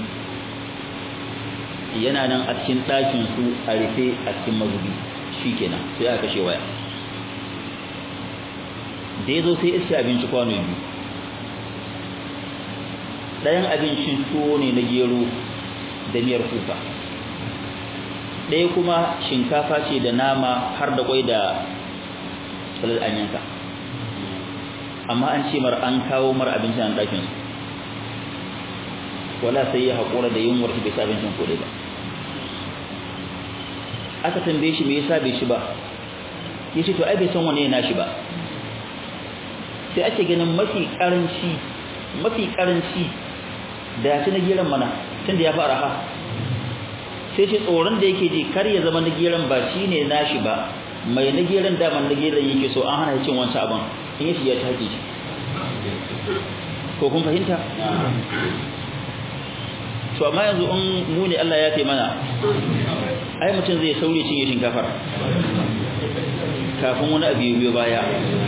yana nan a cikin ɗakin su a rufe a cikin mazubi shikenan sai aka kashe waya da ya zo sai iske abinci kwano biyu ɗayan abincin tuwo ne na gero da miyar kuka ɗaya kuma shinkafa ce da nama har da kwai da salar an yanka amma an ce mar an kawo mar abincin an ɗakin su wala sai ya haƙura da yunwar bai sa abincin kodai ba aka tambaye shi me yasa bai shi ba ya ce to ai bai san wane ya nashi ba sai ake ganin mafi karanci mafi karanci da ya ci na geran mana tun da ya fara ha sai ce tsoron da yake ji kar ya zama na geran ba shi ne nashi ba mai na geran daman na geran yake so an hana cin wancan abin in yi shi ya take shi ko kun fahimta to amma yanzu in mu ne Allah ya fi mana ai mutum zai saure cinye shinkafar kafin wani abu ya biyo baya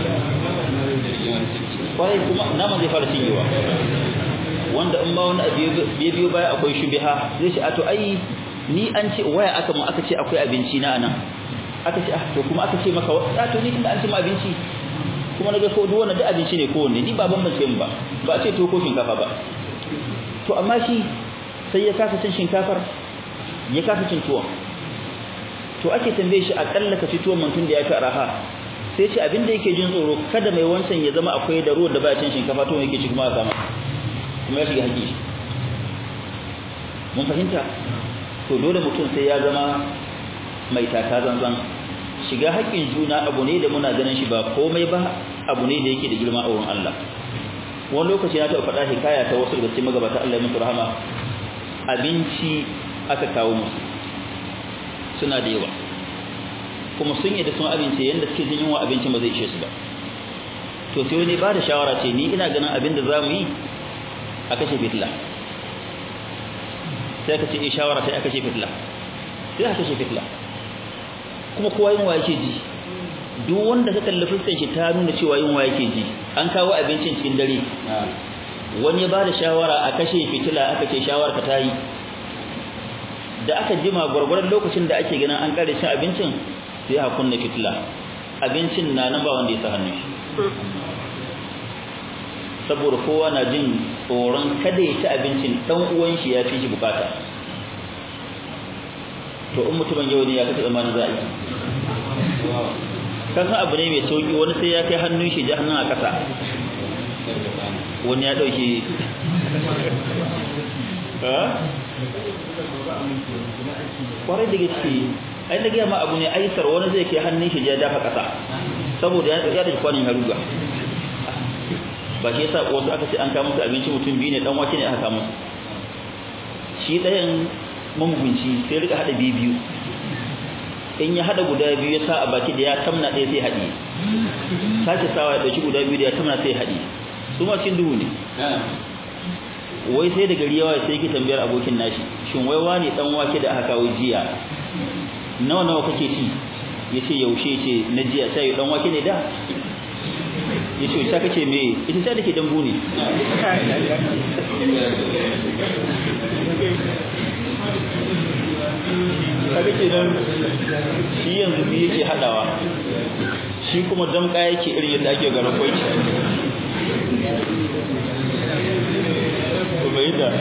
kwarai kuma nama zai fara cinyewa wanda in ba wani abu ya biyo baya akwai shubiha zai ce a to ai ni an ce waya aka mu aka ce akwai abinci na anan aka ce to kuma aka ce maka a to ni tunda an ce mu abinci kuma naga ko duk wannan da abinci ne ko wanne ni ba ban bace mu ba ba a ce to ko shinkafa ba to amma shi sai ya kasa cin shinkafar ya kasa cin tuwon to ake tambaye shi akalla ka ci tuwon mantun da ya fi araha sai ce abin da yake jin tsoro kada mai wancan ya zama akwai da ruwan da ba cin shinkafa to yake ci kuma a sama kuma ya shiga haƙi mun fahimta to dole mutum sai ya zama mai taka zanzan shiga haƙƙin juna abu ne da muna ganin shi ba komai ba abu ne da yake da girma a wurin Allah wani lokaci na taɓa faɗa hikaya ta wasu daga cikin magabata Allah ya musu rahama abinci aka kawo musu suna da yawa kuma sun yi da sun abinci yadda suke jin yunwa abincin ba zai ishe su ba to sai wani ba da shawara ce ni ina ganin abin da za mu yi a kashe fitila sai aka ce eh shawara sai aka kashe fitila sai aka kashe fitila kuma kowa yunwa yake ji duk wanda ka kalli fuskar shi ta nuna cewa yunwa yake ji an kawo abincin cikin dare wani ba da shawara a kashe fitila aka ce shawara ka tayi da aka jima gwargwaron lokacin da ake ganin an kare cin abincin sai a kunna fitila abincin na nan ba wanda ya sa hannun shi saboda kowa na jin tsoron kada ya ci abincin dan uwan shi ya fi shi bukata to in mutumin yau ne ya kace zamanin za a yi kan abu ne mai sauki wani sai ya kai hannun shi ji hannun a kasa wani ya dauke kwarai da gaske ai da gaya ma abu ne aisar wani zai kai hannun shi ya dafa kasa saboda ya ya da kwanin haruga ba shi yasa wasu aka ce an kawo musu abinci mutum biyu ne dan wake ne aka kawo musu shi ɗayan mamugunci sai rika hada biyu biyu in ya hada guda biyu ya sa a baki da ya tamna ɗaya sai haɗi sake sawa ya ɗauki guda biyu da ya tamna sai haɗi su ma cikin duhu ne wai sai da gari yawa sai yake tambayar abokin nashi shin wai wani dan wake da aka kawo jiya nawa nawa kake ci yace yaushe ce na jiya sai dan wake ne da yace ta kace me ita ta dake dambu ne kaga kenan shi yanzu biyu yake hadawa shi kuma damka yake irin yadda ake garin kwai bai da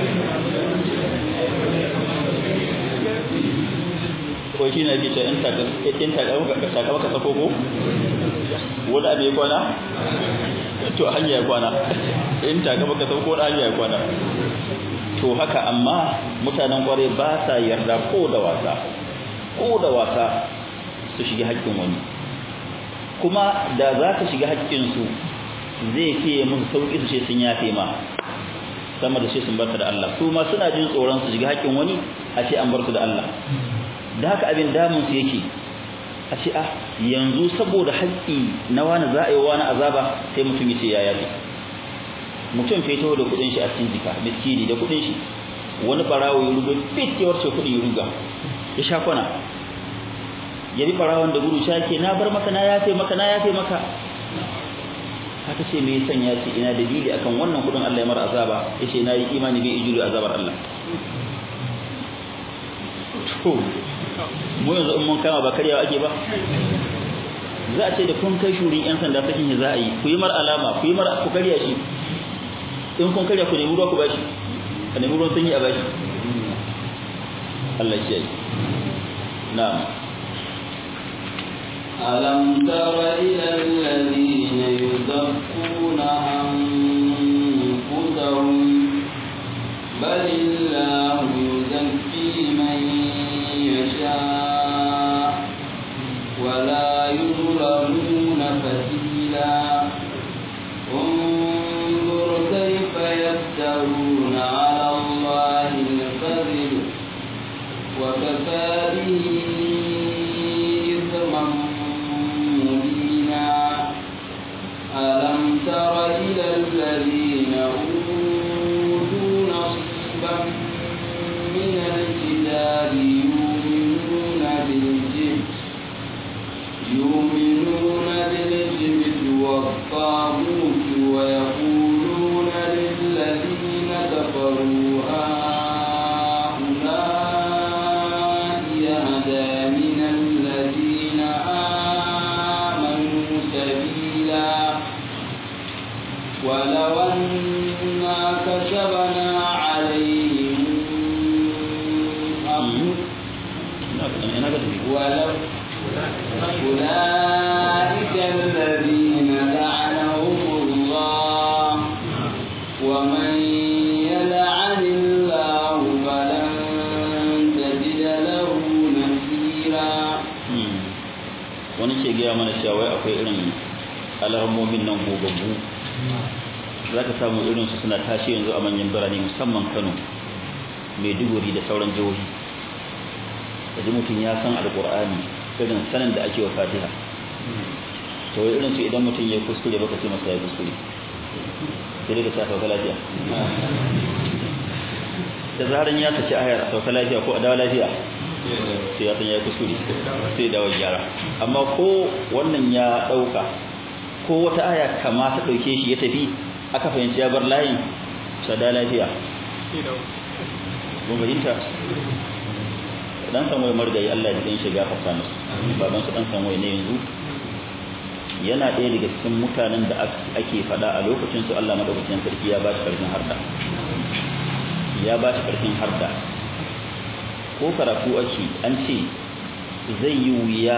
ko shi na ce in takamaka sako ko wani abu ya kwana to hanya ya kwana in takamaka sako wani hanya ya kwana to haka amma mutanen kwarai ba sa yarda ko da wasa ko da wasa su shiga haƙƙin wani kuma da za ka shiga haƙƙinsu zai fiye musu sauƙi su ce sun yafe ma sama da ce sun barka da Allah su ma suna jin tsoron su shiga haƙƙin wani a ce an bar su da Allah da haka abin damun su yake a ce ah yanzu saboda haƙƙi na wani za a yi wani azaba sai mutum ya ce ya yafe mutum fito da kuɗin shi a cikin jika miskini da kuɗin shi wani barawo ya ruga fit ya warce kuɗi ya ruga ya sha kwana ya bi barawon da gudu shake na bar maka na yafe maka na yafe maka haka ce me yasan ya ce ina dalili akan wannan kudin Allah ya mara azaba yace na yi imani bai ijulu azabar Allah to mu yanzu in mun kama ba karyawa ake ba za a ce da kun kai shurin yan sanda sakin shi za a yi ku yi mar alama ku yi mar ku karya shi in kun karya ku nemi ruwa ku bashi a nemi ruwan sanyi a bashi Allah shi yi na'am ألم تر إلى الذين يزكون أنفسهم بل الله يزكي من يشاء ولا يظلمون فتيلا انظر كيف يفترون على الله الكذب وكفى به إثما مبينا ألم تر إلى الذين أوتوا نصيبا من الكتاب يؤمنون بالجبت يؤمنون بالجبت والطاغوت ويقولون للذين كفروا هؤلاء يهدى من الذين آمنوا سبيلا ولو أنا كتبنا عليهم ولو أولئك الذين لعنهم الله ومن يلعن الله فلا wani ke gaya mana cewa wai akwai irin alarmomin nan gogaggu za ka samu irinsu suna tashi yanzu a manyan birane musamman kano maiduguri da sauran jihohi yanzu mutum ya san alkur'ani irin sanin da ake wa fatiha to wai irinsu idan mutum ya kuskure baka ce masa ya kuskure sai daga ta sauka lafiya da zaran ya saki ayar a sauka lafiya ko a dawa lafiya sai ya san ya kuskure sai dawo gyara amma ko wannan ya dauka ko wata aya kama ta dauke shi ya tafi aka fahimci ya bar layin sada lafiya mun fahimta dan san wai margayi Allah ya din shiga fasa musu baban su dan san wai ne yanzu yana ɗaya daga cikin mutanen da ake faɗa a lokacin su Allah madaukakin sarki ya ba shi karfin harda ya ba shi karfin harda ko karatu ake an ce zai yi wuya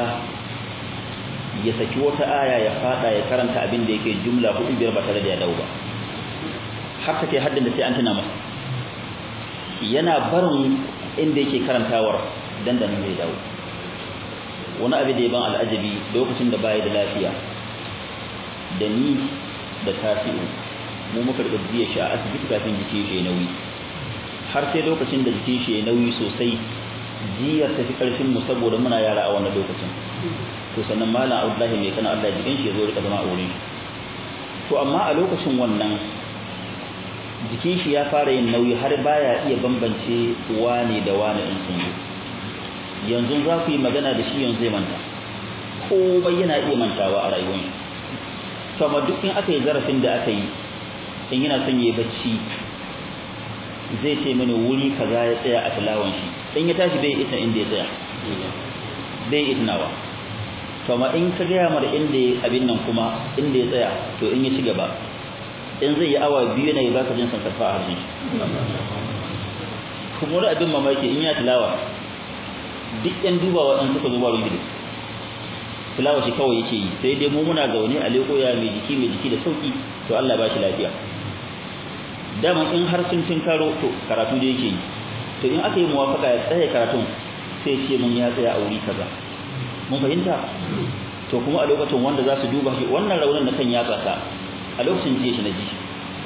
ya saki wata aya ya fada ya karanta abin da yake jumla hudu biyar ba tare da ya dawo ba har take haddin da sai an tuna masa yana barin inda yake karantawar dandanin zai dawo wani abu da ya ban al'ajabi lokacin da baya da lafiya da ni da tasi'u mu muka riga jiya shi a asibiti kafin jikin shi ya nauyi har sai lokacin da jikin shi ya nauyi sosai jiyar tafi karfin mu saboda muna yara a wannan lokacin to sannan malam Abdullahi mai kana Allah jikin shi ya zo rika zama a wurin to amma a lokacin wannan jikin shi ya fara yin nauyi har baya iya bambance wane da wane in sun zo yanzu za ku yi magana da shi yanzu zai manta ko yana iya mantawa a rayuwar shi to amma duk in aka yi zarafin da aka yi in yana son ya bacci zai ce mini wuri kaza ya tsaya a tilawan shi in ya tashi bai ita inda ya tsaya bai itnawa to amma in ka gaya mara inda abin nan kuma inda ya tsaya to in ya ci gaba in zai yi awa biyu ne baka jin san karfa a harshen shi kuma wani abin mamaki in ya tilawa duk yan dubawa ɗan suka zo ba ruwan tilawa shi kawai yake yi sai dai mu muna zaune a leko ya mai jiki mai jiki da sauki to Allah ba shi lafiya dama in har sun tun karo to karatu da yake yi to in aka yi muwafaka ya tsaye karatun sai ce mun ya tsaya a wuri kaza mun fahimta to kuma a lokacin wanda za su duba shi wannan raunin na kan yatsa ta a lokacin jiya shi na ji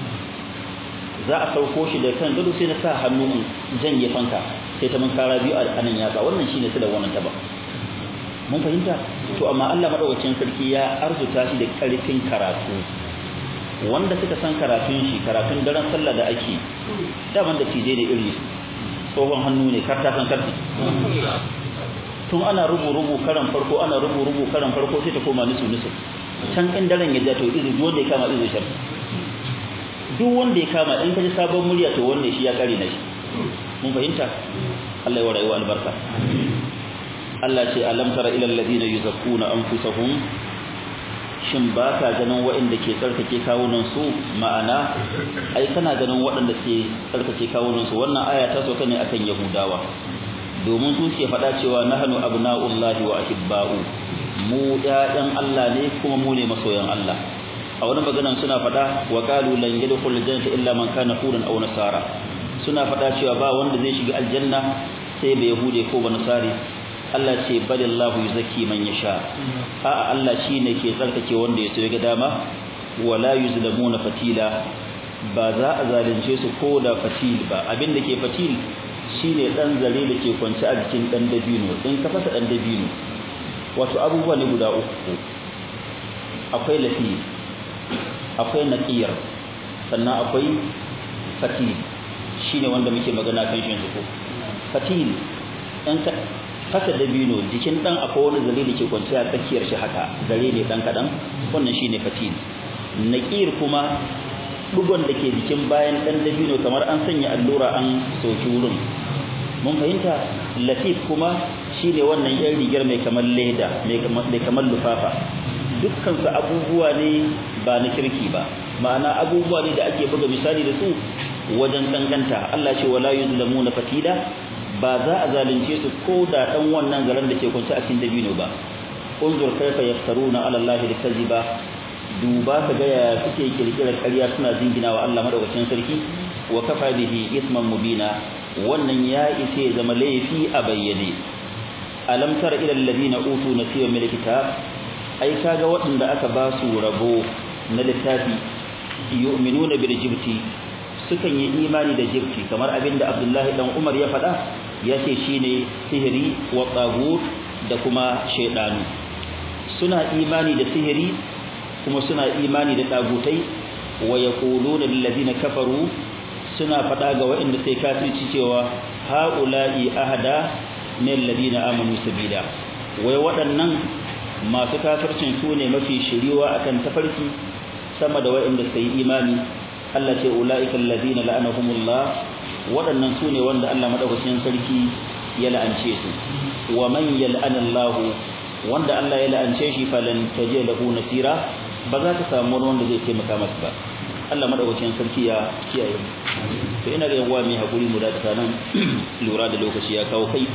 za a sauko shi da kan gado sai na sa hannu in janye fanka sai ta mun kara biyu a anan yatsa wannan shine su da wannan taba mun fahimta to amma Allah madaukakin sarki ya arzuta shi da karfin karatu wanda suka san karatun shi karatun daren sallah da ake daban da tije ne iri tsohon hannu ne karta san karfi tun ana rubu-rubu karan farko ana rubu-rubu karan farko sai ta koma nisu nisu can in daren ya ja to izu duk wanda ya kama izu shar duk wanda ya kama in ka ji sabon murya to wanne shi ya kare na shi mun fahimta Allah ya wa rayuwa albarka Allah ce alam tara ila alladhina yuzakkuna anfusahum shin ba ka ganin waɗanda ke tsarkake kawunan su ma'ana ai kana ganin waɗanda ke tsarkake kawunan su wannan aya ta sauka ne akan yahudawa domin su ke faɗa cewa nahnu abna'ullahi wa ahibba'u mu ƴaƴan Allah ne kuma mu ne masoyan Allah a wani maganan suna faɗa wa qalu lan yadkhul jannata illa man kana hudan aw nasara suna faɗa cewa ba wanda zai shiga aljanna sai bai yahude ko ba nasari Allah ce balillahu yuzakki man yasha a'a Allah shine ke tsarkake wanda ya so ga dama wala yuzlamuna fatila ba za a zalunce su ko da fatil ba abin da ke fatil shine dan zare da ke kwance a jikin dan dabino in ka fasa dan dabino wato abubuwa ne guda uku akwai lafi akwai naqiyar sannan akwai fatil shine wanda muke magana kan shi yanzu ko fatil in ka fasa dabino jikin dan akwai wani zare da ke kwance a tsakiyar shi haka zare ne dan kadan wannan shine fatil naqir kuma dugon da ke jikin bayan dan dabino kamar an sanya allura an soki wurin mun fahimta latif kuma shine wannan yan rigar mai kamar leda mai kamar lufafa dukkan su abubuwa ne ba na kirki ba ma'ana abubuwa ne da ake buga misali da su wajen danganta Allah ce wala yuzlamuna fatila ba za a zalunce su ko da dan wannan garan da ke kunce a cikin dabino ba unzur kaifa yaftaruna ala allahi alkaziba duba ka ga yaya suke kirkirar ƙarya suna jingina wa Allah madaukakin sarki wa kafa bihi isman mubina wannan ya ise zama laifi a bayyane alam tara ila alladhina utu nasiba min alkitab ai kaga waɗanda aka ba su rabo na littafi yu'minuna bil jibti sukan yi imani da jibti kamar abinda Abdullahi dan Umar ya faɗa yace shine sihiri wa tagut da kuma shaydanu suna imani da sihiri kuma suna imani da tagutai wa yaquluna lil ladina kafaru suna faɗa ga waɗanda sai kafirci cewa haula'i ahada min ladina amanu sabila wai waɗannan masu kafircin su ne mafi shiriwa akan tafarki sama da waɗanda suka yi imani Allah ce ulaika alladhina la'anahumullah waɗannan su ne wanda Allah madaukakin sarki ya la'ance su wa man yal'anallahu wanda Allah ya la'ance shi falan taje lahu nasira ba za ka samu wani wanda zai taimaka masa ba Allah madaukakin sarki ya kiyaye to ina ga yawa mai hakuri mu da nan lura da lokaci ya kawo kai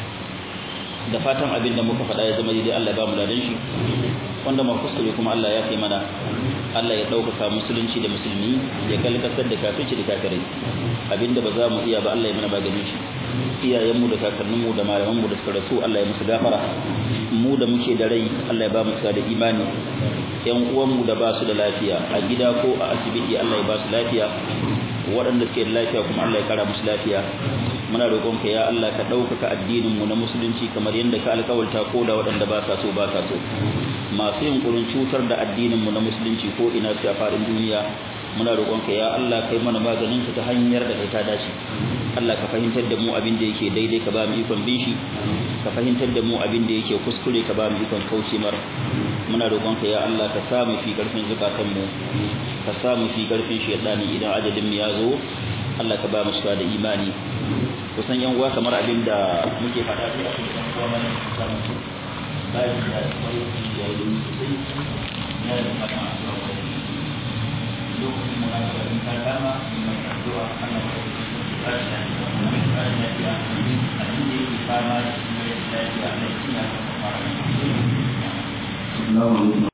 da fatan abin da muka faɗa ya zama daidai Allah ya ba mu ladan shi wanda ma kuskure kuma Allah ya kai mana Allah ya ɗaukaka musulunci da musulmi ya kalkasar da kafirci da kafirai abinda ba za mu iya ba Allah ya mana maganin shi iyayenmu da kakanninmu da malamanmu da suka rasu Allah ya musu gafara mu da muke da rai Allah ya ba mu da imani yan uwanmu da ba su da lafiya a gida ko a asibiti Allah ya ba su lafiya waɗanda suke da lafiya kuma Allah ya kara musu lafiya muna roƙon ka ya Allah ka ɗaukaka addinin mu na musulunci kamar yadda ka alƙawarta ko da waɗanda ba sa so ba sa so masu yunkurin cutar da addinin mu na musulunci ko ina su a faɗin duniya muna roƙon ka ya Allah kai mana maganin ta hanyar da kai ta dace Allah ka fahimtar da mu abin da yake daidai ka ba mu ikon bin shi ka fahimtar da mu abin da yake kuskure ka ba mu ikon kauce mar muna roƙon ka ya Allah ka sa mu fi karfin zakatan mu ka sa mu fi karfin shaytani idan ajalin mu ya zo Allah ka ba mu shiga da imani kusan yan uwa kamar abin da muke faɗa sai a cikin yan uwa mana samu bayan da wani ya yi sosai ya yi fata a zuwa wani lokacin mu na gabanin ta dama mai addu'a Allah ka rashi da rashi lafiya abin da yake fama da shi ne lafiya na cikin ya fara